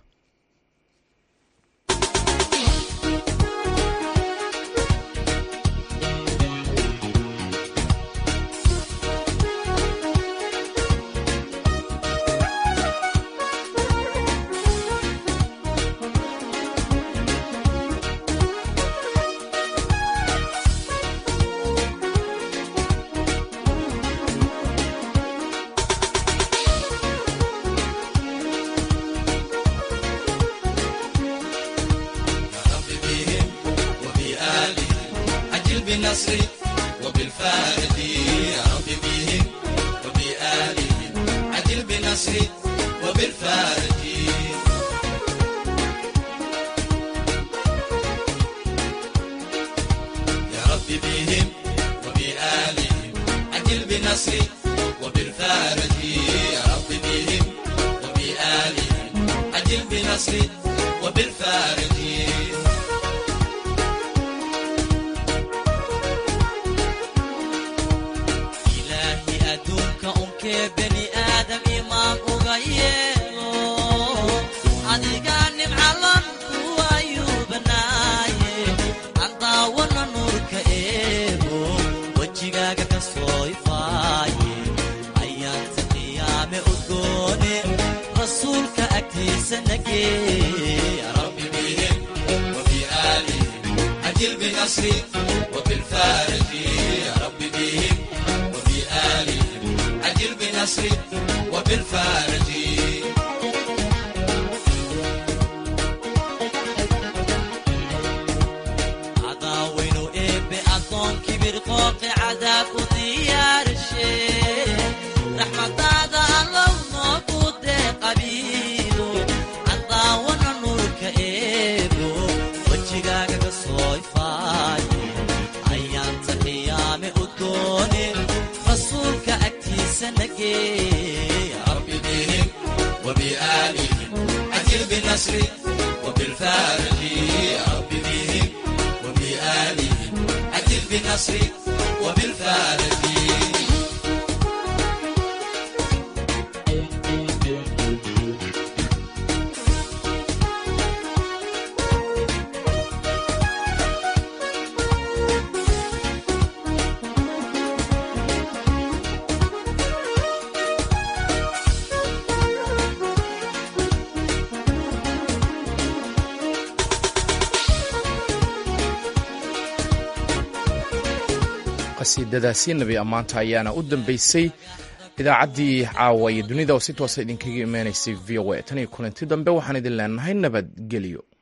qasiidadaasi nebi ammaanta ayaana u dambeysay idaacaddii caawa iyo dunida oo si toosa idinkaga imanaysay v o a tan iyo kulanti dambe waxaan idin leenahay nabadgelyo